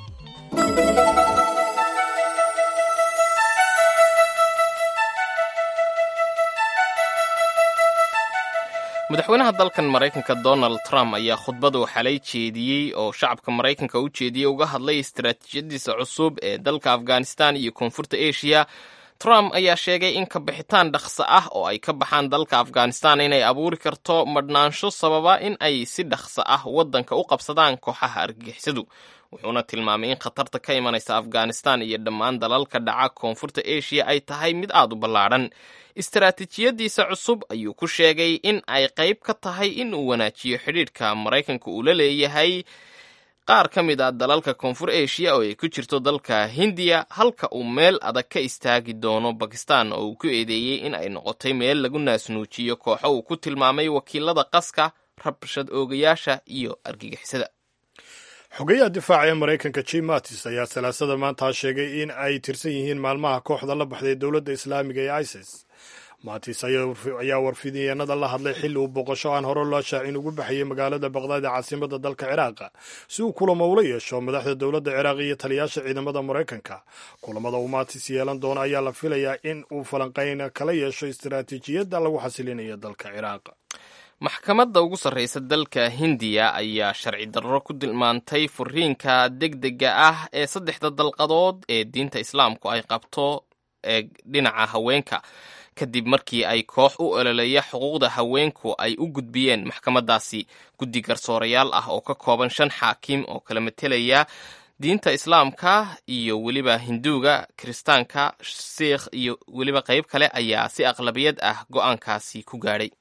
S2: madaxweynaha dalkan maraykanka donald trump ayaa khudbadu xalay jeediyey oo shacabka maraykanka u jeediyey uga hadlay istaraatiijiyadiisa cusub ee dalka afghanistan iyo koonfurta asia trump ayaa sheegay in kabixitaan dhaqso ah oo ay ka baxaan dalka afghanistan inay abuuri karto madhnaansho sababa in ay si dhaqso ah waddanka u qabsadaan kooxaha argagixisadu wuxuuna tilmaamay in khatarta ka imanaysa afghanistan iyo dhammaan dalalka dhaca koonfurta asia ay tahay mid aad u ballaadhan istaraatiijiyadiisa cusub ayuu ku sheegay in ay qayb ka tahay in uu wanaajiyo xidhiidhka maraykanka uu la leeyahay qaar ka mid a dalalka koonfur asia oo ay ku jirto dalka hindiya halka uu meel adag ka istaagi doono bakistan oo uu ku eedeeyey in ay noqotay meel lagu naasnuujiyo kooxo uu ku tilmaamay wakiilada qaska rabshad oogayaasha iyo argagixisada
S1: xogeyaha difaaca ee maraykanka jim mattis ayaa salaasada maanta sheegay in ay tirsan yihiin maalmaha kooxda la baxday dowladda islaamiga ee isis matis ayaa warfidiyeenada la hadlay xilli uu boqosho aan hore loo shaacin ugu baxayay magaalada baqdaad ee caasimada dalka ciraaq si uu kulamo ula yeesho madaxda dowladda ciraaq iyo taliyaasha ciidamada maraykanka kulamada uu matis yeelan doono ayaa la filayaa in uu falanqayn kala yeesho istaraatiijiyadda lagu xasilinayo dalka ciraaq
S2: maxkamadda ugu sarreysa dalka hindiya ayaa sharci darro ku tilmaantay furiinka degdega ah ee saddexda dalqadood ee diinta islaamku ay qabto ee dhinaca haweenka kadib markii ay koox u ololeeya xuquuqda haweenku ay u gudbiyeen maxkamaddaasi guddi garsoorayaal ah oo ka kooban shan xaakim oo kala matelaya diinta islaamka iyo weliba hinduuga kiristaanka siikh iyo weliba qayb kale ayaa si aqlabiyad ah go-aankaasi ku gaadhay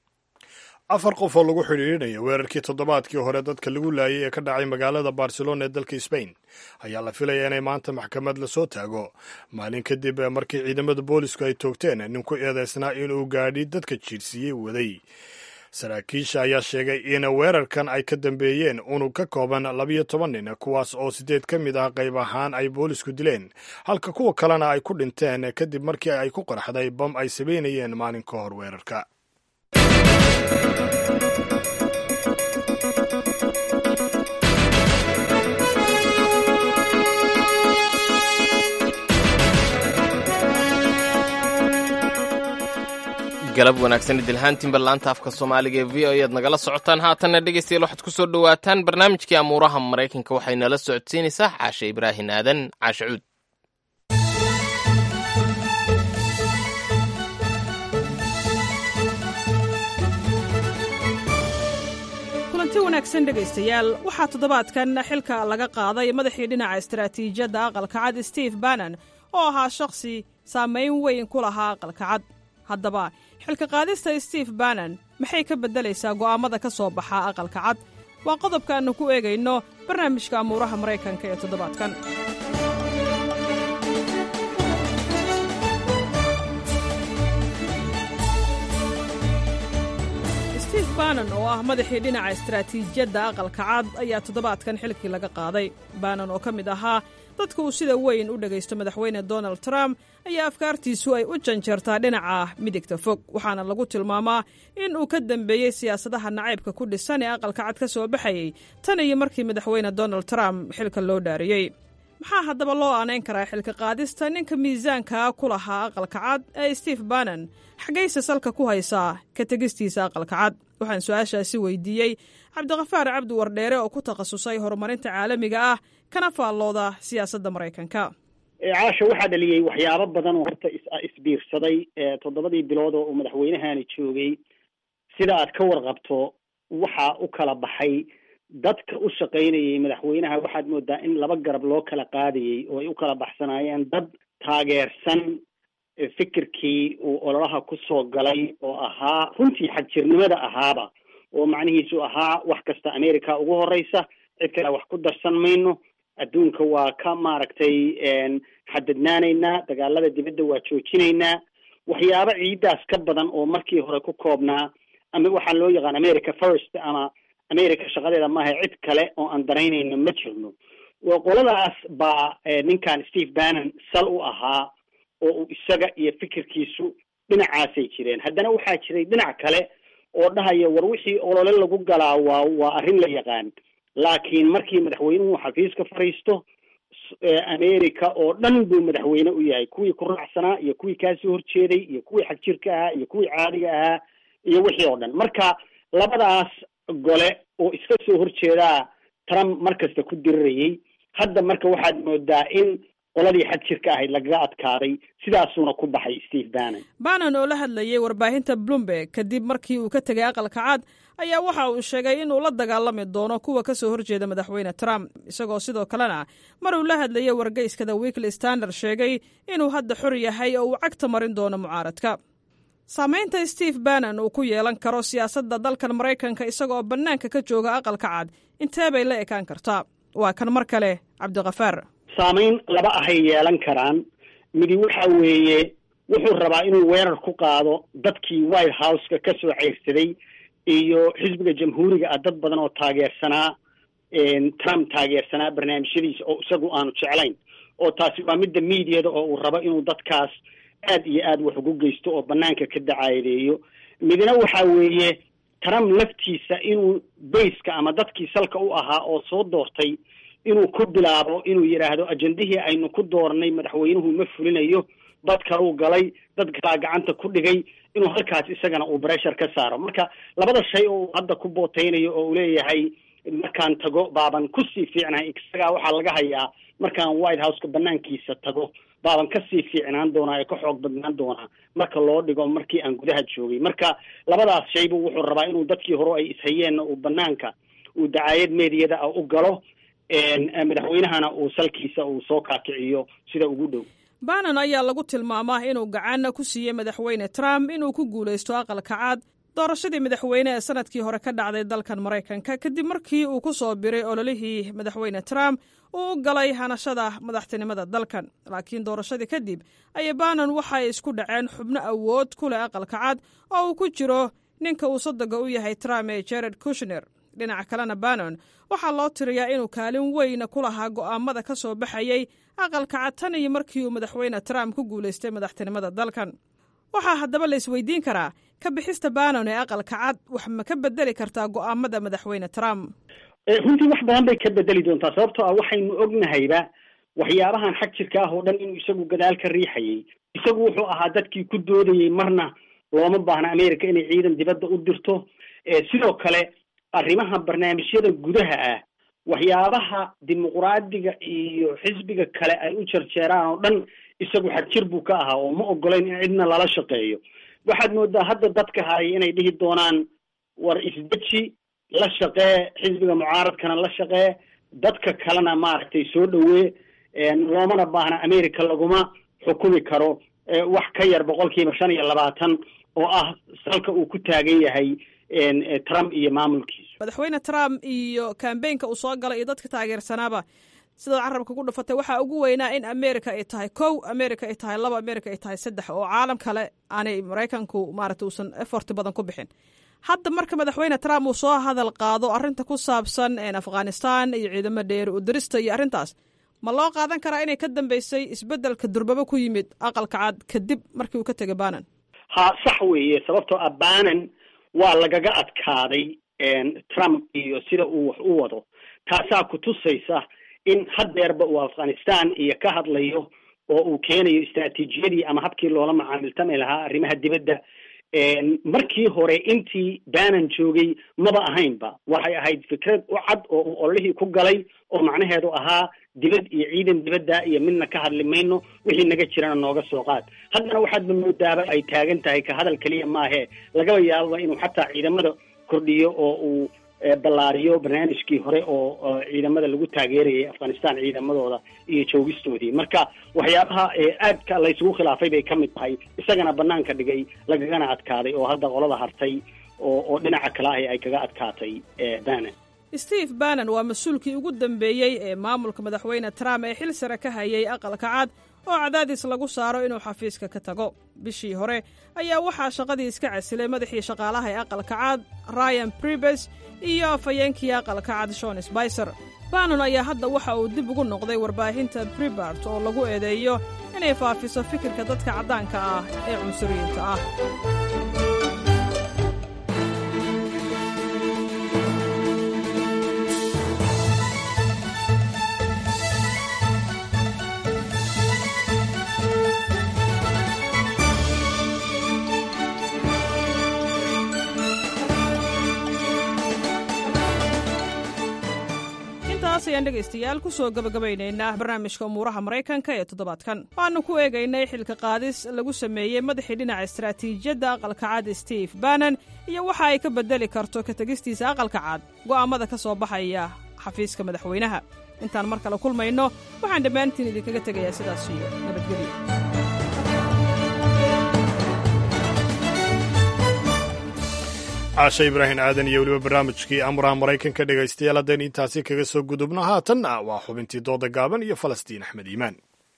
S1: afar qof oo lagu xidhiidhinaya weerarkii toddobaadkii hore dadka lagu laayay ee ka dhacay magaalada barcelona ee dalka sbain ayaa la filayaa inay maanta maxkamad lasoo taago maalin kadib markii ciidamada boolisku ay toogteen nin ku eedeysnaa inuu gaadhi dadka jiirsiiyey waday saraakiisha ayaa sheegay in weerarkan ay ka dambeeyeen unug ka kooban labiyo toban nin kuwaas oo siddeed ka mid ah qayb ahaan ay boolisku dileen halka kuwa kalena ay ku dhinteen kadib markii ay ku qarxday bam ay sabaynayeen maalin ka hor weerarka
S2: galab wanaagsan idilhaantiinba laanta afka soomaaliga ee v o ayaad nagala socotaan haatanna dhegeystayaal waxaad ku soo dhowaataan barnaamijkii amuuraha maraykanka waxay nala socodsiinaysaa caashe ibraahin aadan caashe cuud
S12: kulanti wanaagsan dhegaystayaal waxaa toddobaadkan xilka laga qaaday madaxii dhinaca istaraatiijiyadda aqalka cad steve bannon oo ahaa shakhsi saamayn weyn ku lahaa aqalka cad haddaba xilka qaadista steve bannon maxay ka beddelaysaa go'aammada ka soo baxa aqalka cad waa qodobkaannu ku eegayno barnaamijka amuuraha maraykanka ee toddobaadkan steve bannon oo ah madaxii dhinaca istaraatiijiyadda aqalka cad ayaa toddobaadkan xilkii laga qaaday bannon oo ka mid ahaa dadka uu sida weyn u dhegaysto madaxweyne donald trump ayaa afkaartiisu ay u janjeertaa dhinaca midigta fog waxaana lagu tilmaamaa in uu ka dambeeyey siyaasadaha nacaybka ku dhisan ee aqalka cad ka soo baxayey tan iyo markii madaxweyne donald trump xilka loo dhaariyey maxaa haddaba loo aanayn karaa xilka qaadista ninka miisaankaa ku lahaa aqalka cad ee steve bannon xaggayse salka ku haysaa ka tegistiisa aqalka cad waxaan su-aashaasi weydiiyey cabdiqafaar cabdi wardheere oo ku takhasusay horumarinta caalamiga ah kana faallooda siyaasadda maraykanka
S17: caasha waxaa dhaliyey waxyaabo badan oo horta isbiirsaday toddobadii bilood oo uu madaxweynahani joogay sida aad ka warqabto waxaa u kala baxay dadka u shaqaynayay madaxweynaha waxaad moodaa in laba garab loo kala qaadayey oo ay u kala baxsanaayeen dad taageersan fikirkii uu ololaha ku soo galay oo ahaa runtii xagjirnimada ahaaba oo macnihiisu ahaa wax kasta america ugu horeysa cid kale wax ku darsan mayno adduunka waa ka maaragtay xadadnaanaynaa dagaalada dibadda waa joojinaynaa waxyaabo ciidaas ka badan oo markii hore ku koobnaa ama waxaa loo yaqaan america first ama america shaqadeeda maaha cid kale oo aan daraynayno ma jirno qoladaas baa ninkan steve bannon sal u ahaa oo uu isaga iyo fikirkiisu dhinacaasay jireen haddana waxaa jiray dhinac kale oo dhahaya war wixii olole lagu galaa waa waa arrin la yaqaan laakiin markii madaxweynuhu xafiiska fadhiisto america oo dhan buu madaxweyne u yahay kuwii ku raacsanaa iyo kuwii kaasoo horjeeday iyo kuwii xagjirka ahaa iyo kuwii caadiga ahaa iyo wixii oo dhan marka labadaas gole oo iska soo horjeedaa trump mar kasta ku dirirayay hadda marka waxaad moodaa in qoladii xagjirka ahayd lagaga adkaaday sidaasuuna ku baxay steve bannon
S12: bannon oo la hadlayay warbaahinta bloomberg kadib markii uu ka tegay aqalka cad ayaa waxa uu sheegay inuu la dagaalami doono kuwa ka soo horjeeda madaxweyne trump isagoo sidoo kalena mar uu la hadlayay wargeyska the weekly standard sheegay inuu hadda xor yahay oo uu cagta marin doono mucaaradka saamaynta steve bannon uu ku yeelan karo siyaasadda dalkan maraykanka isagaoo bannaanka ka jooga aqalka cad intee bay la ekaan kartaa waa kan mar kale cabdikafaar
S17: saamayn laba ahay yeelan karaan midi waxa weeye wuxuu rabaa inuu weerar ku qaado dadkii white houseka ka soo ceyrsaday iyo xisbiga jamhuuriga ah dad badan oo taageersanaa trump taageersanaa barnaamijyadiisa oo isagu aanu jeclayn oo taasi waa midda mediada oo uu rabo inuu dadkaas aad iyo aad wax ugu geysto oo banaanka ka dacaadeeyo midna waxa weeye trump laftiisa inuu bayska ama dadkii salka u ahaa oo soo doortay inuu ku bilaabo inuu yidhaahdo ajendihii aynu ku doornay madaxweynuhu ma fulinayo dad kaluu galay dad kalaa gacanta ku dhigay inuu halkaas isagana uu breshar ka saaro marka labada shay oo uu hadda ku booteynayo oo uu leeyahay markaan tago baaban kusii fiicnahay isagaa waxaa laga hayaa markaan white houseka banaankiisa tago baaban kasii fiicnaan doonaa ee ka xoog badnaan doonaa marka loo dhigo markii aan gudaha joogay marka labadaas shaybu wuxuu rabaa inuu dadkii hore ay ishayeenna uu banaanka uu dacaayad meediyada ah u galo madaxweynahana uu salkiisa uu soo kaakiciyo sida ugu dhow
S12: bannon ayaa lagu tilmaamaa inuu gacanna ku siiyey madaxweyne trump inuu ku guulaysto aqalka cad doorashadii madaxweyne ee sanadkii hore ka dhacday dalkan maraykanka kadib markii uu ku soo biray ololihii madaxweyne trump uu u galay hanashada madaxtinimada dalkan laakiin doorashadii kadib ayay bannon waxay isku dhaceen xubno awood ku leh aqalka cad oo uu ku jiro ninka uu sodoga u yahay trump ee jared kushner dhinaca kalena bannon waxaa loo tiriyaa inuu kaalin weyna ku lahaa go'aamada ka soo baxayay aqalka cad tan iyo markii uu madaxweyne trump ku guulaystay madaxtinimada dalkan waxaa haddaba la isweydiin karaa ka bixista bannon ee aqalka cad wax ma ka bedeli kartaa go'aamada madaxweyne trump
S17: runtii wax badan bay ka bedeli doontaa sababtoo ah waxaynu ognahayba waxyaabahan xag jirka ah oo dhan inuu isagu gadaal ka riixayay isagu wuxuu ahaa dadkii ku doodayey marna looma baahna america inay ciidan dibadda u dirto sidoo kale arrimaha barnaamijyada gudaha ah waxyaabaha dimuqraadiga iyo xisbiga kale ay u jarjeeraan oo dhan isagu xadjir buu ka ahaa oo ma ogolayn in cidna lala shaqeeyo waxaad moodaa hadda dadka haray inay dhihi doonaan war isdeji la shaqee xisbiga mucaaradkana la shaqee dadka kalena maaragtay soo dhawee loomana baahna america laguma xukumi karo wax ka yar boqolkiiba shan iyo labaatan oo ah salka uu ku taagan yahay trump iyo maamulkiisu
S12: madaxweyne trump iyo kambeynka uu soo galay iyo dadka taageersanaaba sidaad carabka ku dhufatay waxaa ugu weynaa in america ay tahay kow america ay tahay laba america ay tahay saddex oo caalam kale aanay maraykanku maarata uusan effort badan ku bixin hadda marka madaxweyne trump uu soo hadal qaado arrinta ku saabsan afghanistan iyo ciidamo dheeri u dirista iyo arrintaas ma loo qaadan karaa inay ka dambeysay isbeddelka durbaba ku yimid aqalka cad kadib markii uu ka tegay banan
S17: ha sax weeye sababtoo ah banan waa lagaga adkaaday trump iyo sida uu wax u wado taasaa kutusaysa in haddeerba uu afghanistan iyo ka hadlayo oo uu keenayo istraatiijiyadii ama habkii loola macaamiltami lahaa arrimaha dibadda markii hore intii banan joogay maba ahaynba waxay ahayd fikrad u cad oo uu ololihii ku galay oo macnaheedu ahaa dibad iyo ciidan dibadda iyo midna ka hadli mayno wixii naga jirana nooga soo qaad haddana waxaadba moodaaba ay taagan tahay ka hadal keliya maahe lagaba yaababa inuu xataa ciidamada kordhiyo oo uu ballaariyo barnaamijkii hore oo ciidamada lagu taageerayay afghanistan ciidamadooda iyo joogistoodii marka waxyaabaha aadka laysugu khilaafay bay ka mid tahay isagana banaanka dhigay lagagana adkaaday oo hadda qolada hartay oo oo dhinaca kale ahi ay kaga adkaatay bannon
S12: steve bannon waa mas-uulkii ugu dambeeyey ee maamulka madaxweyne trump ee xil sare ka hayay aqalka cad oo cadaadis lagu saaro inuu xafiiska ka tago bishii hore ayaa waxaa shaqadii iska casilay madaxii shaqaalaha ee aqalka cad ryan bribes iyo afhayeenkii aqalka cad shon sbicer bannon ayaa hadda waxa uu dib ugu noqday warbaahinta bribart oo lagu eedeeyo inay faafiso fikirka dadka caddaanka ah ee cunsuriyiinta ah ayaan dhegaystayaal ku soo gabagabaynaynaa barnaamijka umuuraha maraykanka ee toddobaadkan waxaanu ku eegaynay xilka qaadis lagu sameeyey madaxii dhinaca istaraatiijiyadda aqalka cad steve bannon iyo waxa ay ka beddeli karto ka tegistiisa aqalka cad go'aammada ka soo baxaya xafiiska madaxweynaha intaan mar kale kulmayno waxaan dhammaantiin idinkaga tegayaa sidaas iyo nabadgelyo
S1: caashe ibraahim aadan iyo weliba barnaamijkii amuraha maraykanka dhegaystayaal haddaynu intaasi kaga soo gudubno haatanna waa xubintii dooda gaaban iyo falastiin axmed iimaan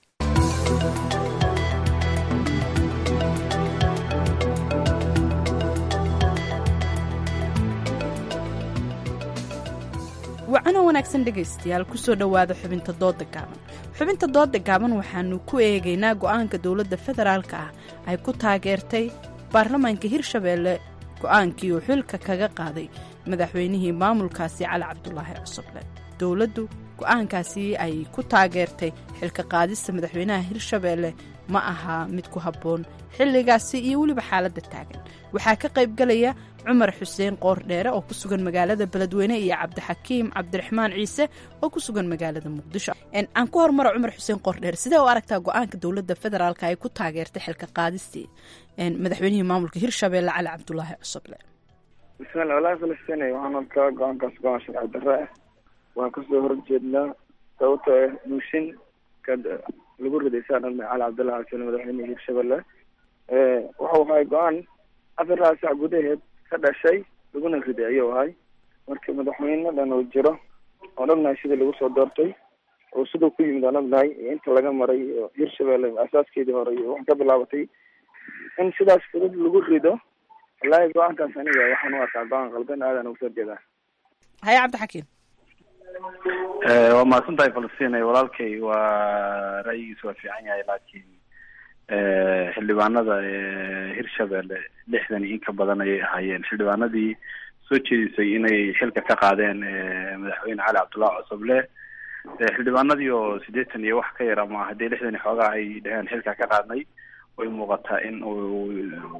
S16: wacano wanaagsan dhegaystayaal kusoo dhowaada xubinta dooda gaaban xubinta dooda gaaban waxaanu ku eegaynaa go'aanka dowladda federaalka ah ay ku taageertay baarlamaanka hirshabeelle go-aankii uu xilka kaga qaaday madaxweynihii maamulkaasi cali cabdulaahi cusuble dowladdu go-aankaasi ay ku taageertay xilka qaadista madaxweynaha hirshabeelle ma ahaa mid ku habboon xilligaasi iyo weliba xaaladda taagan waxaa ka qaybgalaya cumar xuseen qoordheere oo ku sugan magaalada beledweyne iyo cabdixakiim cabdiraxmaan ciise oo ku sugan magaalada muqdisho aan ku hormaro cumar xuseen qoordheere sidee u aragtaa go-aanka dowladda federaalk ay ku taageertay xilka qaadistii madaxweynihii maamulka hirshabeelle cali cabdulaahi cusuble
S18: bismillah walahi falastiin waxaan arkaa go-aankaas go-aan sharci darre ah waan kasoo horjeednaa sababtoo ah muushin ka lagu riday saa dhalmay cali cabdullahi cusule madaxweynihii hirshabelle wuxuu ahay go-aan afar saac gudaheed ka dhashay laguna riday ayuu ahay marka madaxweyne dhan uu jiro oon ognahay sidii lagu soo doortay oo siduu ku yimid aan ognahay iyo inta laga maray iyo hirshabelle asaaskeedii hore iyo wax ka bilaabatay in sidaas fudud lagu rido wallaahi go-aankaas aniga waxaan u arkaa go-aan qaldan aadan uga soo jeedaa
S16: haye cabdixakiim
S19: waa mahadsan tahay falastiin walaalkay waa ra'yigiisa waa fiican yahay laakiin xildhibaanada hirshabelle lixdan iyo in ka badan ayay ahaayeen xildhibaanadii soo jeedisay inay xilka ka qaadeen madaxweyne cali cabdullahi cusuble xildhibaanadii oo siddeetan iyo wax ka yar ama haddii lixdan iyo xoogaa ay dhaheen xilka ka qaadnay way muuqataa in uu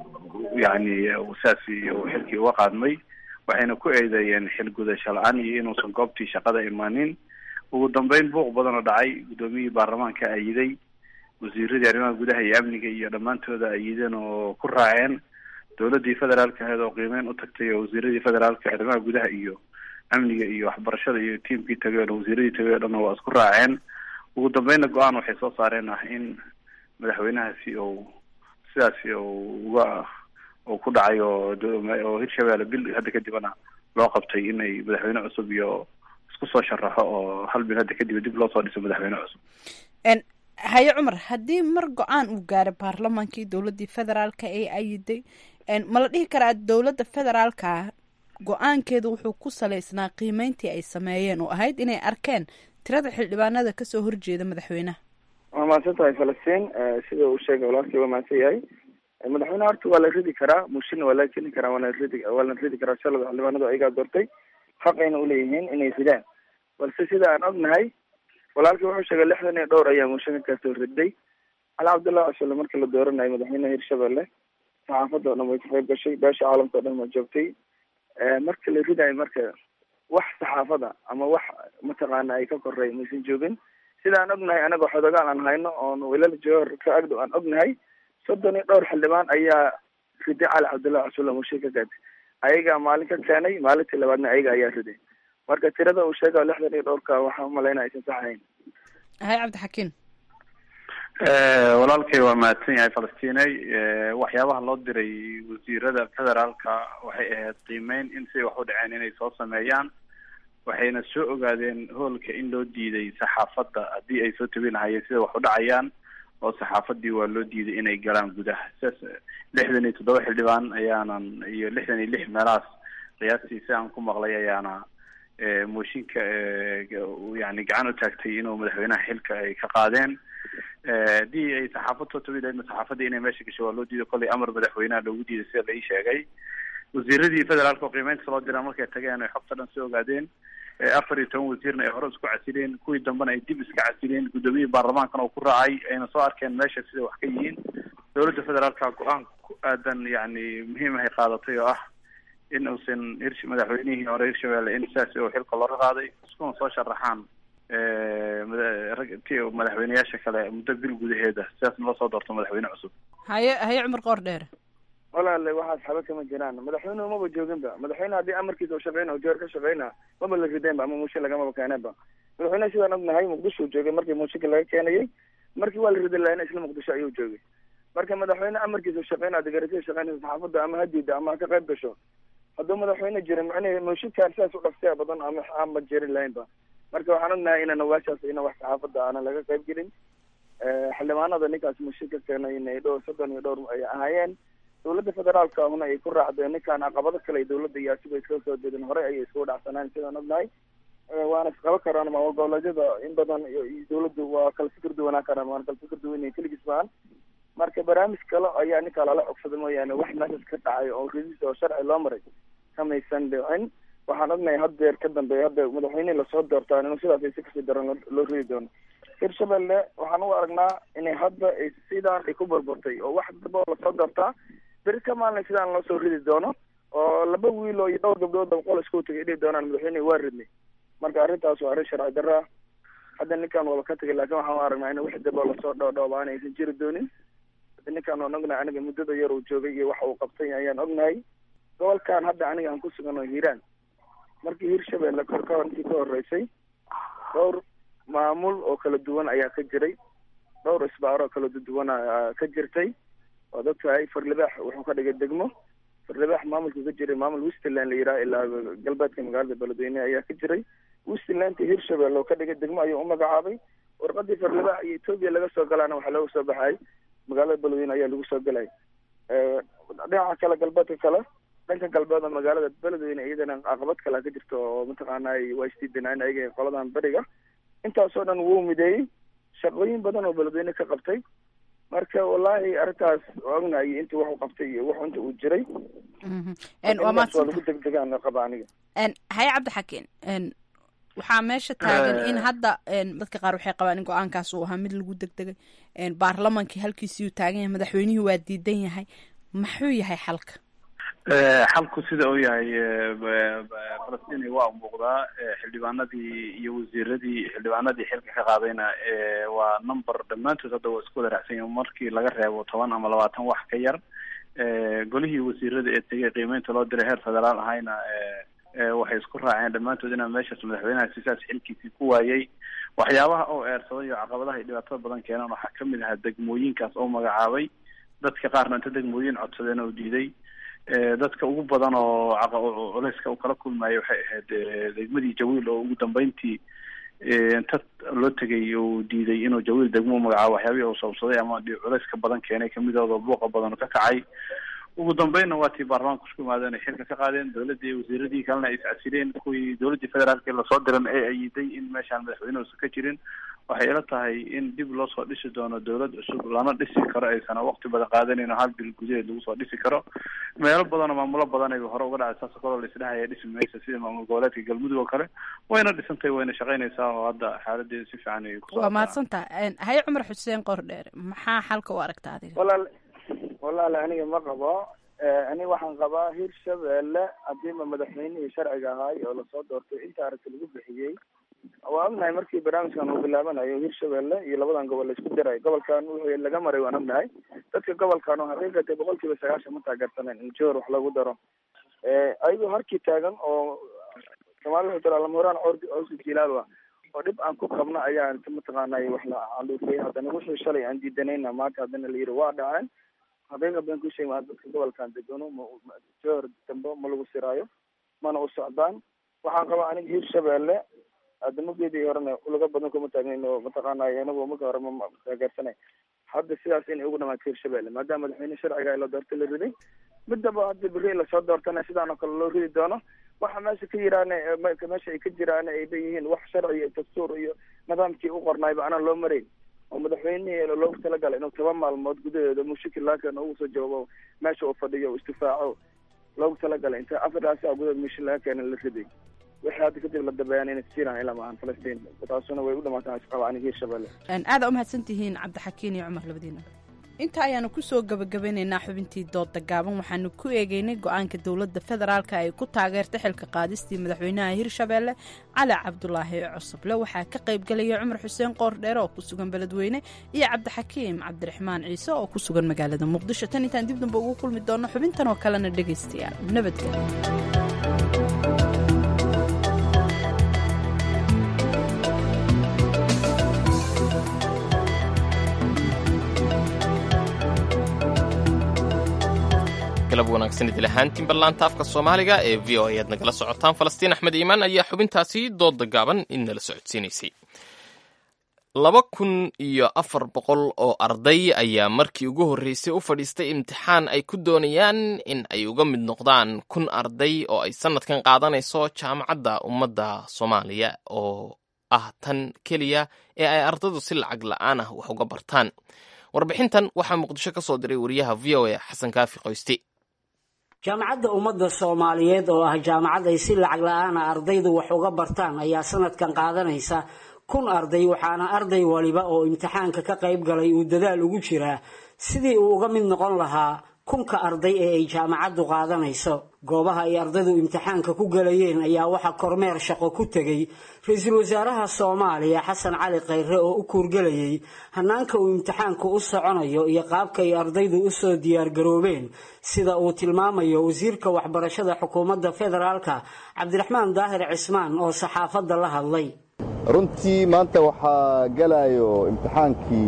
S19: yani saas uu xilkii uga qaadmay waxayna ku eedeeyeen xil gudasho la-aan iyo inuusan goobtii shaqada imaanin ugu dambeyn buuq badan oo dhacay guddoomiyihii baarlamaanka ayiday wasiiradii arrimaha gudaha iyo amniga iyo dhammaantooda ayideen oo ku raaceen dowladii federaalka ahayd oo qiimeyn u tagtay oo wasiiradii federaalka arrimaha gudaha iyo amniga iyo waxbarashada iyo tiamkii tagay o wasiiradii tagay o dhan waa isku raaceen ugu dambeynna go-aan waxay soo saareen ah in madaxweynahaasi ou sidaasi uga uu ku dhacay oo oo hirshabelle bil hadda kadibna loo qabtay inay madaxweyne cusub iyo isku soo sharaxo oo hal bil hadda kadib dib loo soo dhiso madaxweyne cusub
S16: haye cumar haddii mar go-aan uu gaaray baarlamaankii dowladdii federaalka ee ayiday ma la dhihi karaa dowladda federaalka go-aankeedu wuxuu ku salaysnaa qiimeyntii ay sameeyeen oo ahayd inay arkeen tirada xildhibaanada kasoo horjeeda madaxweynaha
S18: waa mahadsan tahay falastiin sida uu sheegay walaalkii waa mahadsan yahay madaxweyneha horta waa la ridi karaa mushina waa la keni karaa waana ridi waa la ridi karaa shalada xildhibaanadu ayagaa doortay xaqayna uleeyihiin inay ridaan balse sida aan ognahay walaalkii wuxuu sheegay lixdan iyo dhowr ayaa mushina kasoo riday cali cabdullahi cusule markii la dooranayo madaxweynaha hirshabelle saxaafadda o dhan way ka qayb gashay beesha caalamka o dhan waa joogtay marka la ridayo marka wax saxaafada ama wax mataqaana ay ka korey maysan joogin sida aan ognahay anaga xodogaal aan hayno oon wilal joor ka agdhow aan ognahay soddon iyo dhowr xildhibaan ayaa riday cali cabdullahi cusule mushin ka gaatay ayagaa maalin ka keenay maalintii labaadna ayaga ayaa riday marka tirada uu sheega lixdan iyo dhowrka waxaa umalaynaya aysan sax ahayn
S16: haye cabdixakiim
S19: walaalkay waa mahadsan yahay falastiney waxyaabaha loo diray wasiirada federaalka waxay ahayd qiimeyn in siday wax u dhaceen inay soo sameeyaan waxayna soo ogaadeen hoolka in loo diiday saxaafadda haddii ay soo tabi lahayeen sida wax u dhacayaan oo saxaafadii waa loo diiday inay galaan gudaha sidaas lixdan iyo toddoba xildhibaan ayaanan iyo lixdan iyo lix meelahaas qiyaastii si aan ku maqlay ayaana mooshinka yani gacan u taagtay inuu madaxweynaha xilka ay ka qaadeen haddii ay saxaafad soo tabi lahayd saxaafadii inay meesha gasho waa loo diiday kollay amar madaxweynaha loogu diiday sida la ii sheegay wasiiradii federaalka oo qiimeynta loo diraa markay tageen ay xogta dhan soo ogaadeen afar iyo toban wasiirna ay hore isku casileen kuwii dambena ay dib iska casileen guddoomiyihii baarlamaankana uu ku raacay ayna soo arkeen meesha sida wax ka yihiin dowladda federaalka go-aan ku aadan yani muhiim ahay qaadatay oo ah in uusan hirsh madaxweynihii hore hirshabelle in sidaas oo xilka looga qaaday iskuna soo sharaxaan rag ti madaxweyneyaasha kale muddo bil gudaheeda sidaasna loo soo doorto madaxweyne cusub
S16: haye haye cumar qoor dheer
S18: walaale waxaas xaba kama jiraan madaxweynuhu maba jooginba madaxweyne haddii amarkiisa u shaqeyna o joor ka shaqeyna maba la rideenba ama muushin lagamaba keeneenba madaxweyneha sidaan ognahay muqdisho joogay markii muushinka laga keenayay markii waa la ridi lahayna isla muqdisho ayuu joogay marka madaxweyne amarkiisa u shaqeyna degarasiya shaqeynaysa saxaafadda ama ha diida ama ha ka qayb gasho hadduu madaxweyne jirin macnahe muushinkaan sidaas u dhaftaya badan ama aanba jirin lahaynba marka waxaan ognahay inaan waashaas ina wax saxaafadda aanan laga qayb gelin xildhibaanada ninkaas muushin ka keenay inay dhowr soddon iyo dhowr ay ahaayeen dowladda federaalka huna ay ku raacdeen ninkaan caqabado kale ay dowladda iyo asiba iska soo jeedin horey ayay iskugu dhacsanaan sidaan ognahay waana isqaba karaan maamul goboleedyada in badan dowladdu waa kala fikir duwanaan karaan waana kala fikir duwan keligiis baan marka barnaamij kale ayaa ninkaa lala cogsada mooyaane wax meeshaas ka dhacay oo ridis oo sharci loo maray kamaysan dhicin waxaan ognahay haddeer ka dambeeya hadda madaxweynihii lasoo doortaan inuu sidaas ay si kasii daran loo ridi doono hirshabelle waxaan u aragnaa inay hadda ay sidaan ay ku burburtay oo wax daba oo lasoo doortaa beri ka maalin sidaan loo soo ridi doono oo laba wiil oo iyo dhowr gabdhood oo qol isku tagay dhihi doonaan madaxweynehi waa ridnay marka arrintaas waa arrin sharci darra hadda ninkan waba ka tagay laakiin waxaan u aragnaa in wax daba lasoo dhoodhoobaan aysan jiri doonin ninkan waan ognahay aniga muddada yar uu joogay iyo waxa uu qabtay ayaan ognahay gobolkan hadda aniga aan ku sugan oo hiiraan markii hirshabelle kor ka intii ka horeysay dhowr maamul oo kala duwan ayaa ka jiray dhowr isbaaro kala duwan ka jirtay waad ogtahay farlibaax wuxuu ka dhigay degmo farlibaax maamulka ka jiray maamul westland la yidhaha ilaa galbeedka magaalada beledweyne ayaa ka jiray westlandka hirshabelle oo ka dhigay degmo ayuu u magacaabay warqadii farlibaax iyo etoobiya laga soo galaana waxaa looga soo baxay magaalada beledweyne ayaa lagu soo gelay dhinaca kale galbeedka kale dhanka galbeed oo magaalada beledweyne iyadana caqabad kale ka jirto oo mataqaana waa isdiidanaan ayaga qoladan beriga intaasoo dhan wuu mideeyey shaqooyin badan oo beledweyne ka qabtay marka wallahi arrintaas waa ognahay intii waxu qabtay iyo wax inta uu jiray
S16: waa
S18: waa lagu degdegaan qaba aniga
S16: haye cabdixakiin waxaa meesha taagan in hadda dadka qaar waxay qabaan in go-aankaas uu ahaa mid lagu degdegay baarlamankii halkiisii uu taagan yahay madaxweynihii waa diidan yahay maxuu yahay xalka
S19: xalku sida uu yahay falastiin waa muuqdaa xildhibaanadii iyo wasiiradii xildhibaanadii xilka ka qaadayna waa number dhammaantood hadda waa isku wada raacsan yahin markii laga reebo toban ama labaatan wax ka yar golihii wasiirada ee tegay qiimeynta loo diray heer federaal ahayna waxay isku raaceen dhammaantood inaa meeshaas madaxweynaha sisaas xilkiisii ku waayay waxyaabaha oo eersaday iyo caqabadaha iyo dhibaatada badan keenan waxaa kamid ahaa degmooyinkaas oo magacaabay dadka qaarna inta degmooyin codsadeen oo diiday dadka ugu badan oo culeyska uu kala kulmayay waxay ahayd degmadii jawiil oo ugu dambeyntii inta loo tegay uu diiday inuu jawiil degmo magacaabo waxyaabihii uu sabsaday ama culeyska badan keenay kamidooda buuqa badan ka kacay ugu dambeynna waa tii baarlamaanka isku yimaadeen ay xilka ka qaadeen dowladii iyo wasiiradii kalena ay iscasileen kuwii dowladii federaalka lasoo diran ee ayiday in meeshaan madaxweyne uusan ka jirin waxay ila tahay in dib loo soo dhisi doono dowlad cusub lana dhisi karo aysan waqti badan qaadanin oo hal bil gudaheed lagu soo dhisi karo meelo badan oo maamulo badan ay hore uga dhacay saas kaloo la isdhahaya dhisi maysa sida maamul goboleedka galmudug oo kale wayna dhisantay wayna shaqaynaysaa oo hadda xaaladeeda si fiican ay
S16: waa mahadsantaha haye cumar xuseen qordheer maxaa xalka u aragta adiga
S18: walaal walaale aniga ma qabo aniga waxaan qabaa hirshabelle hadiiba madaxweynihii sharciga ahaay oo lasoo doortay inta aragti lagu bixiyey waa ognahay markii barnaamijkan uu bilaabanayo hirshabelle iyo labadan gobol la isku diray gobolkan wixii laga maray waan ognahay dadka gobolkan oo xaqiiqatay boqol kiiba sagaashan ma taageersaneen in joor wax lagu daro ayagoo harkii taagan oo soomaalida wuxuu tira lamahuraan cawsi jilaal wa oo dhib aan ku qabno ayaa mataqaanay wax la caluufay haddana wixii shalay aan diidanayna maanta haddana la yiri waa dhaceen xaqiiqa baan ku sheegay dadka gobolkan degano joor dambe ma lagu siraayo mana u socdaan waxaan qabaa aniga hirshabeelle adamageedii horena ulaga badan kuma taagnayn oo mataqaanay anagu marka hore ma taageersanay hadda sidaas inay ugu dhamaato hirshabeelle maadaama madaxweyne sharciga la doorta la riday midaba hadda beri lasoo doortana sidaan oo kale loo ridi doono waxa meesha ka jiraan meesha ay ka jiraan ay leeyihiin wax sharci iyo dastuur iyo nidaamkii u qornaayba anaan loo marayn oo madaxweynihii loogu talagalay inuu toban maalmood gudaheeda mushakil laakan ugu soo jawaabo meesha uu fadhiyo o istifaaco loogu talagalay inta afartaasi a gudaheed mushakil laga keena la riday wixii hadda kadib la dabeeyaan inay jiraan ilaa maahan falastiin taasuna way u dhamaataan isqaba aniga hirshabelle
S16: aada umahadsan tihiin cabdixakiin iyo cumar labadiina inta ayaanu kusoo gabagabanaynaa xubintii dooda gaaban waxaanu ku eegeynay go-aanka dowladda federaalka ay ku taageertay xilka qaadistii madaxweynaha hirshabeelle cali cabdulaahi cosoble waxaa ka qaybgalaya cumar xuseen qoordheere oo ku sugan beledweyne iyo cabdixakiim cabdiraxmaan ciise oo ku sugan magaalada muqdisho tan intaan dib damba ugu kulmi doono xubintan oo kalena dhegaystayaal nabadgelyo
S2: galab wanaagsan idil ahaantiin ballaanta afka soomaaliga ee v o ayaad nagala socotaan falastiin axmed iimaan ayaa xubintaasi dooda gaaban inala socodsiinaysay laba kun iyo afar boqol oo arday ayaa markii ugu horreysay u fadhiistay imtixaan ay ku doonayaan in ay uga mid noqdaan kun arday oo ay sannadkan qaadanayso jaamacadda ummadda soomaaliya oo ah tan keliya ee ay ardaydu si lacag la'aan ah wax uga bartaan warbixintan waxaa muqdisho ka soo diray wariyaha v o a xasan kaafi qoysti
S20: jaamacadda ummadda soomaaliyeed oo ah jaamacad ay si lacag la-aana ardaydu wax uga bartaan ayaa sanadkan qaadanaysa kun arday waxaana arday waliba oo imtixaanka ka qayb galay uu dadaal ugu jiraa sidii uu uga mid noqon lahaa kunka arday ee ay jaamacaddu qaadanayso goobaha ay ardaydu imtixaanka ku galayeen ayaa waxaa kormeer shaqo ku tegey ra-iisul wasaaraha soomaaliya xasan cali khayre oo u kuurgelayay hanaanka uu imtixaanku u soconayo iyo qaabka ay ardaydu usoo diyaargaroobeen sida uu tilmaamayo wasiirka waxbarashada xukuumadda federaalka cabdiraxmaan daahir cismaan oo saxaafadda la hadlay
S21: runtii maanta waxaa galayo imtixaankii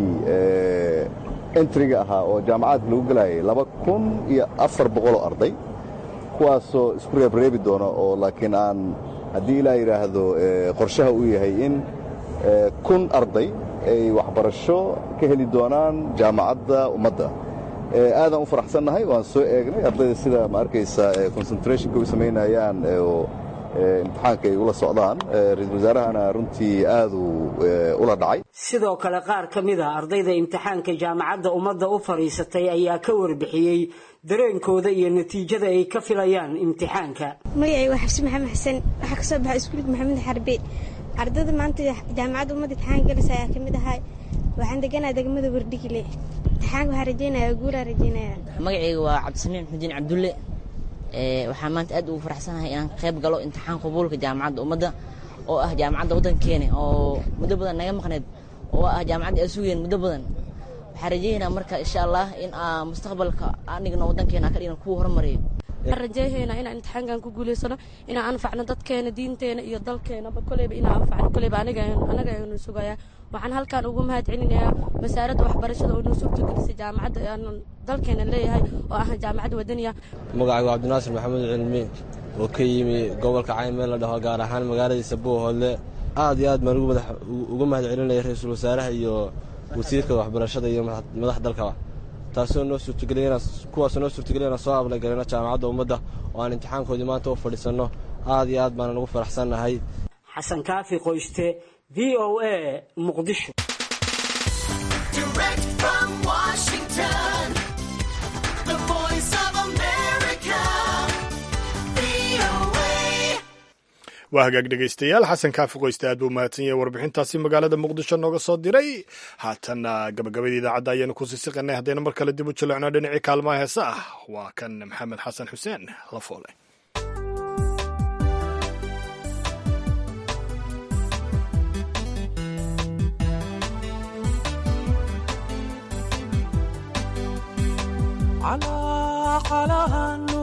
S21: entriga ahaa oo jaamacadka lagu gelayay laba kun iyo afar boqoloo arday kuwaasoo isku reebreebi doono oo laakiin aan haddii ilaa yidhaahdo qorshaha uu yahay in kun arday ay waxbarasho ka heli doonaan jaamacadda ummadda aadaan u faraxsannahay waan soo eegnay ardayda sida ma arkaysa concentrationka u samaynayaan oo imtixaanka ay ula socdaan ra-iisul wasaarahana runtii aaduu ula dhacay
S20: sidoo kale qaar ka mid a ardayda imtixaanka jaamacadda ummadda u fadhiisatay ayaa ka warbixiyey dareenkooda iyo natiijada ay ka filayaan imtixaanka
S22: magacay waa xabsi maxamed xasan waxaa kasoo baxay iskuulka maxamed xarbe ardayda maanta jaamacadda ummadda imtixaan galaysa ayaa ka mid ahay waxaan deganaha degmada wardhigile imtixaanka waxaa rajeynaya guulaa rajeynaya
S23: magacayga waa cabdisamiin xudiin cabdulle waxaan maanta aad ugu faraxsanahay inaan qayb galo imtixaan qabuulka jaamacadda ummadda oo ah jaamacadda waddankeena oo muddo badan naga maqneed oo ah jaamacadda aan sugeen muddo badan waxaan rajeynaa marka insha allah in mustaqbalka aan dhigno waddankeena ka dhigno kuwa horumariyo
S24: waxaan rajeehaynaa inaan imtixaankan ku guulaysano inaan anfacno dadkeena diinteena iyo dalkeenaba koleyba inaan anfacno koleyba aniga anaga aynu sugayaa waxaan halkan ugu mahad celinayaa wasaaradda waxbarashada oo noo suurtagelisay jaamacadda aan dalkeena leeyahay oo ah jaamacad wadaniya
S25: magacaygu cabdinaasir maxamed cilmi oo ka yimi gobolka cayn meel la dhaho gaar ahaan magaaladiisa buuhoodle aad iyo aad baan uga mahad celinaya ra-iisul wasaaraha iyo wasiirka waxbarashada iyo madax dalkaba taasoo noo suurtageliyana kuwaasoo noo suurtageliya inaan soo ablagalino jaamacadda ummadda oo aan imtixaankoodii maanta u fadhiisanno aad iyo aad baanan ugu faraxsannahay
S20: xasan kaafi qoyste v o a muqdisho
S1: waa hagaag dhegaystayaal xasan kaafi qoyste aad buu mahadsan yahay warbixintaasi magaalada muqdisho nooga soo diray haatanna gabagabadii idaacadda ayaanu ku sisiqanay haddayna mar kale dib u jaleecno dhinacii kaalmaha heese ah waa kan maxamed xasan xuseen la foole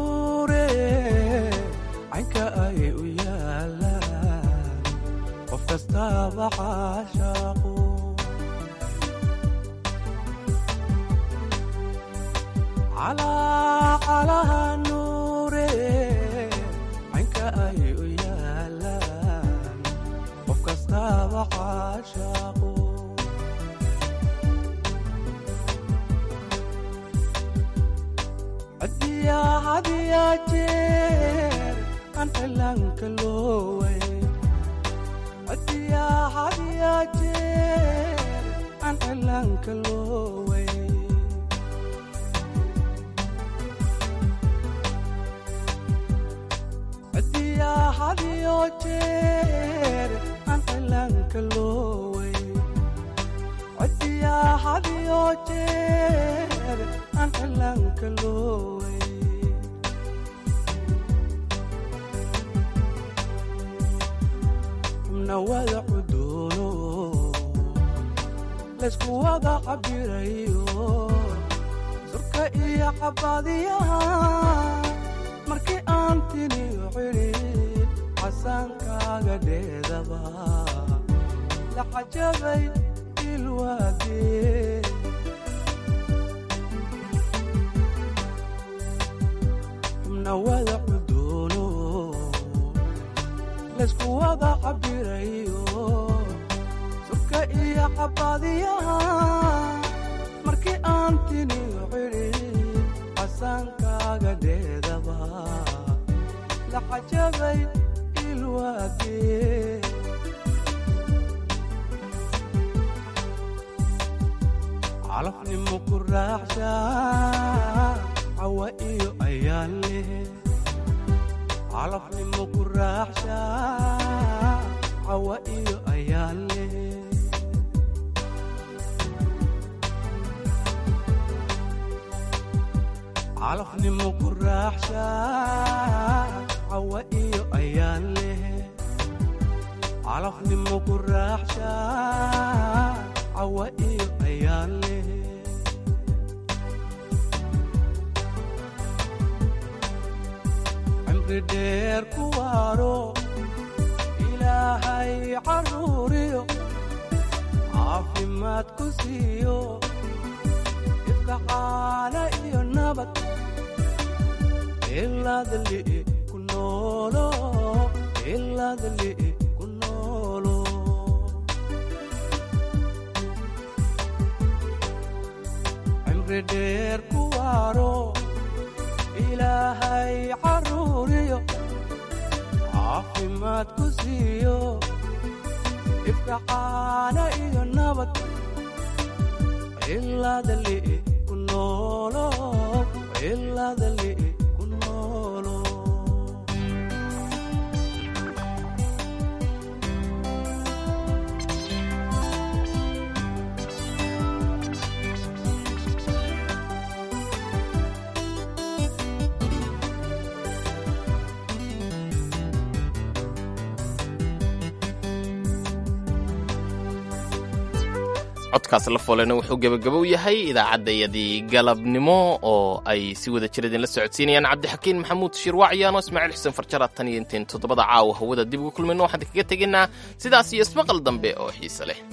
S26: caynka ay u yaalaan qofka
S3: kastaba caashaaqo calacalaha nuure caynka ay u yaalaan qof kastaba caashaaqo hadiyaa hadiyaa jeer aan cilaanka looway hadiyaa hadiyaa jeer aan cilaanka looway hadiyaa hadiyo jeer aan cilaanka looway hadiyaa hadiyo jeer aan cilaanka looway xubna wada cuduuno laysku wada cabirayo surka iyo cabaadiyaha markii aan tiniyo cidhid xasaankaaga dheedaba la cajabay ilwaadee xubna wada cuduuno laysku wada cabirayo surka iyo cabaadiyaha markii aan tiniyo cidhid xasaankaaga dheedaba la cajabay ilwaadee calafnimo ku raaxsha cawa iyo ayaan leh calafnimo ku raaxsha cawa iyo ayaan leh calafnimo ku raaxsha cawa iyo ayaan leh calafnimo ku raaxsha cawa iyo ayaan leh cimri dheer ku waaro ilaahay caruuriyo caafimaad ku siiyo ifka caala iyo nabad ilaadli ku noolo ilaadli ku noolo cimri dheer ku waaro ilaahay caruuriyo caafimaad ku siiyo ifka caala iyo nabad ilaadli ku noolo ilaadli ku noolo
S2: codkaas la foolena wuxuu gebagabow yahay idaacaddayadii galabnimo oo ay si wada jir idinla socodsiinayaan cabdixakiin maxamuud shirwaacyaano ismaaciil xuseen farjara tan iyo intayn toddobada caawa hawada dib ugu kulmayno waxaan kaga tegaynaa sidaas iyo ismaqal dambe oo xiise leh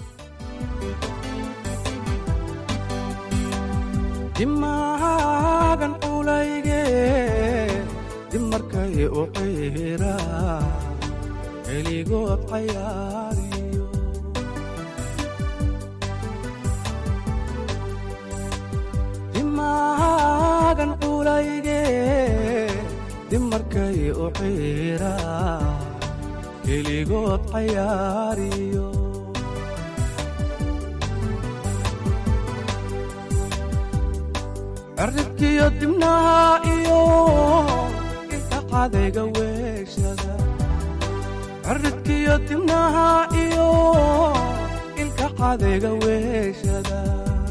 S3: dimaagan culayge dib markay u ciira keligood cayaariyo dimaagan culayge dib markay u ciira keligood cayaariyo cirribkiyo dibnaha iyo inta cadayga weeshada cirribkiyo dibnaha iyo ilka cadayga weeshada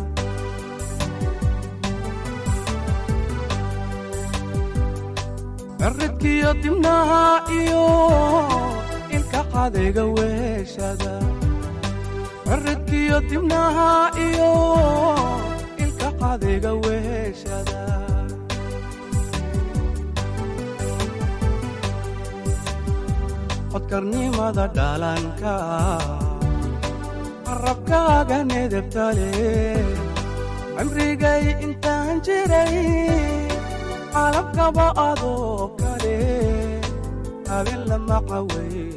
S3: cirribkiyo dibnaha iyo ilka cadayga weeshada cirribkiyo dibnaha iyo ilka cadayga weeshada codkarnimada dhalanka carabkaaga nedebtale cimrigay intaan jiray calabkaba adoo kale habeen lama caweyn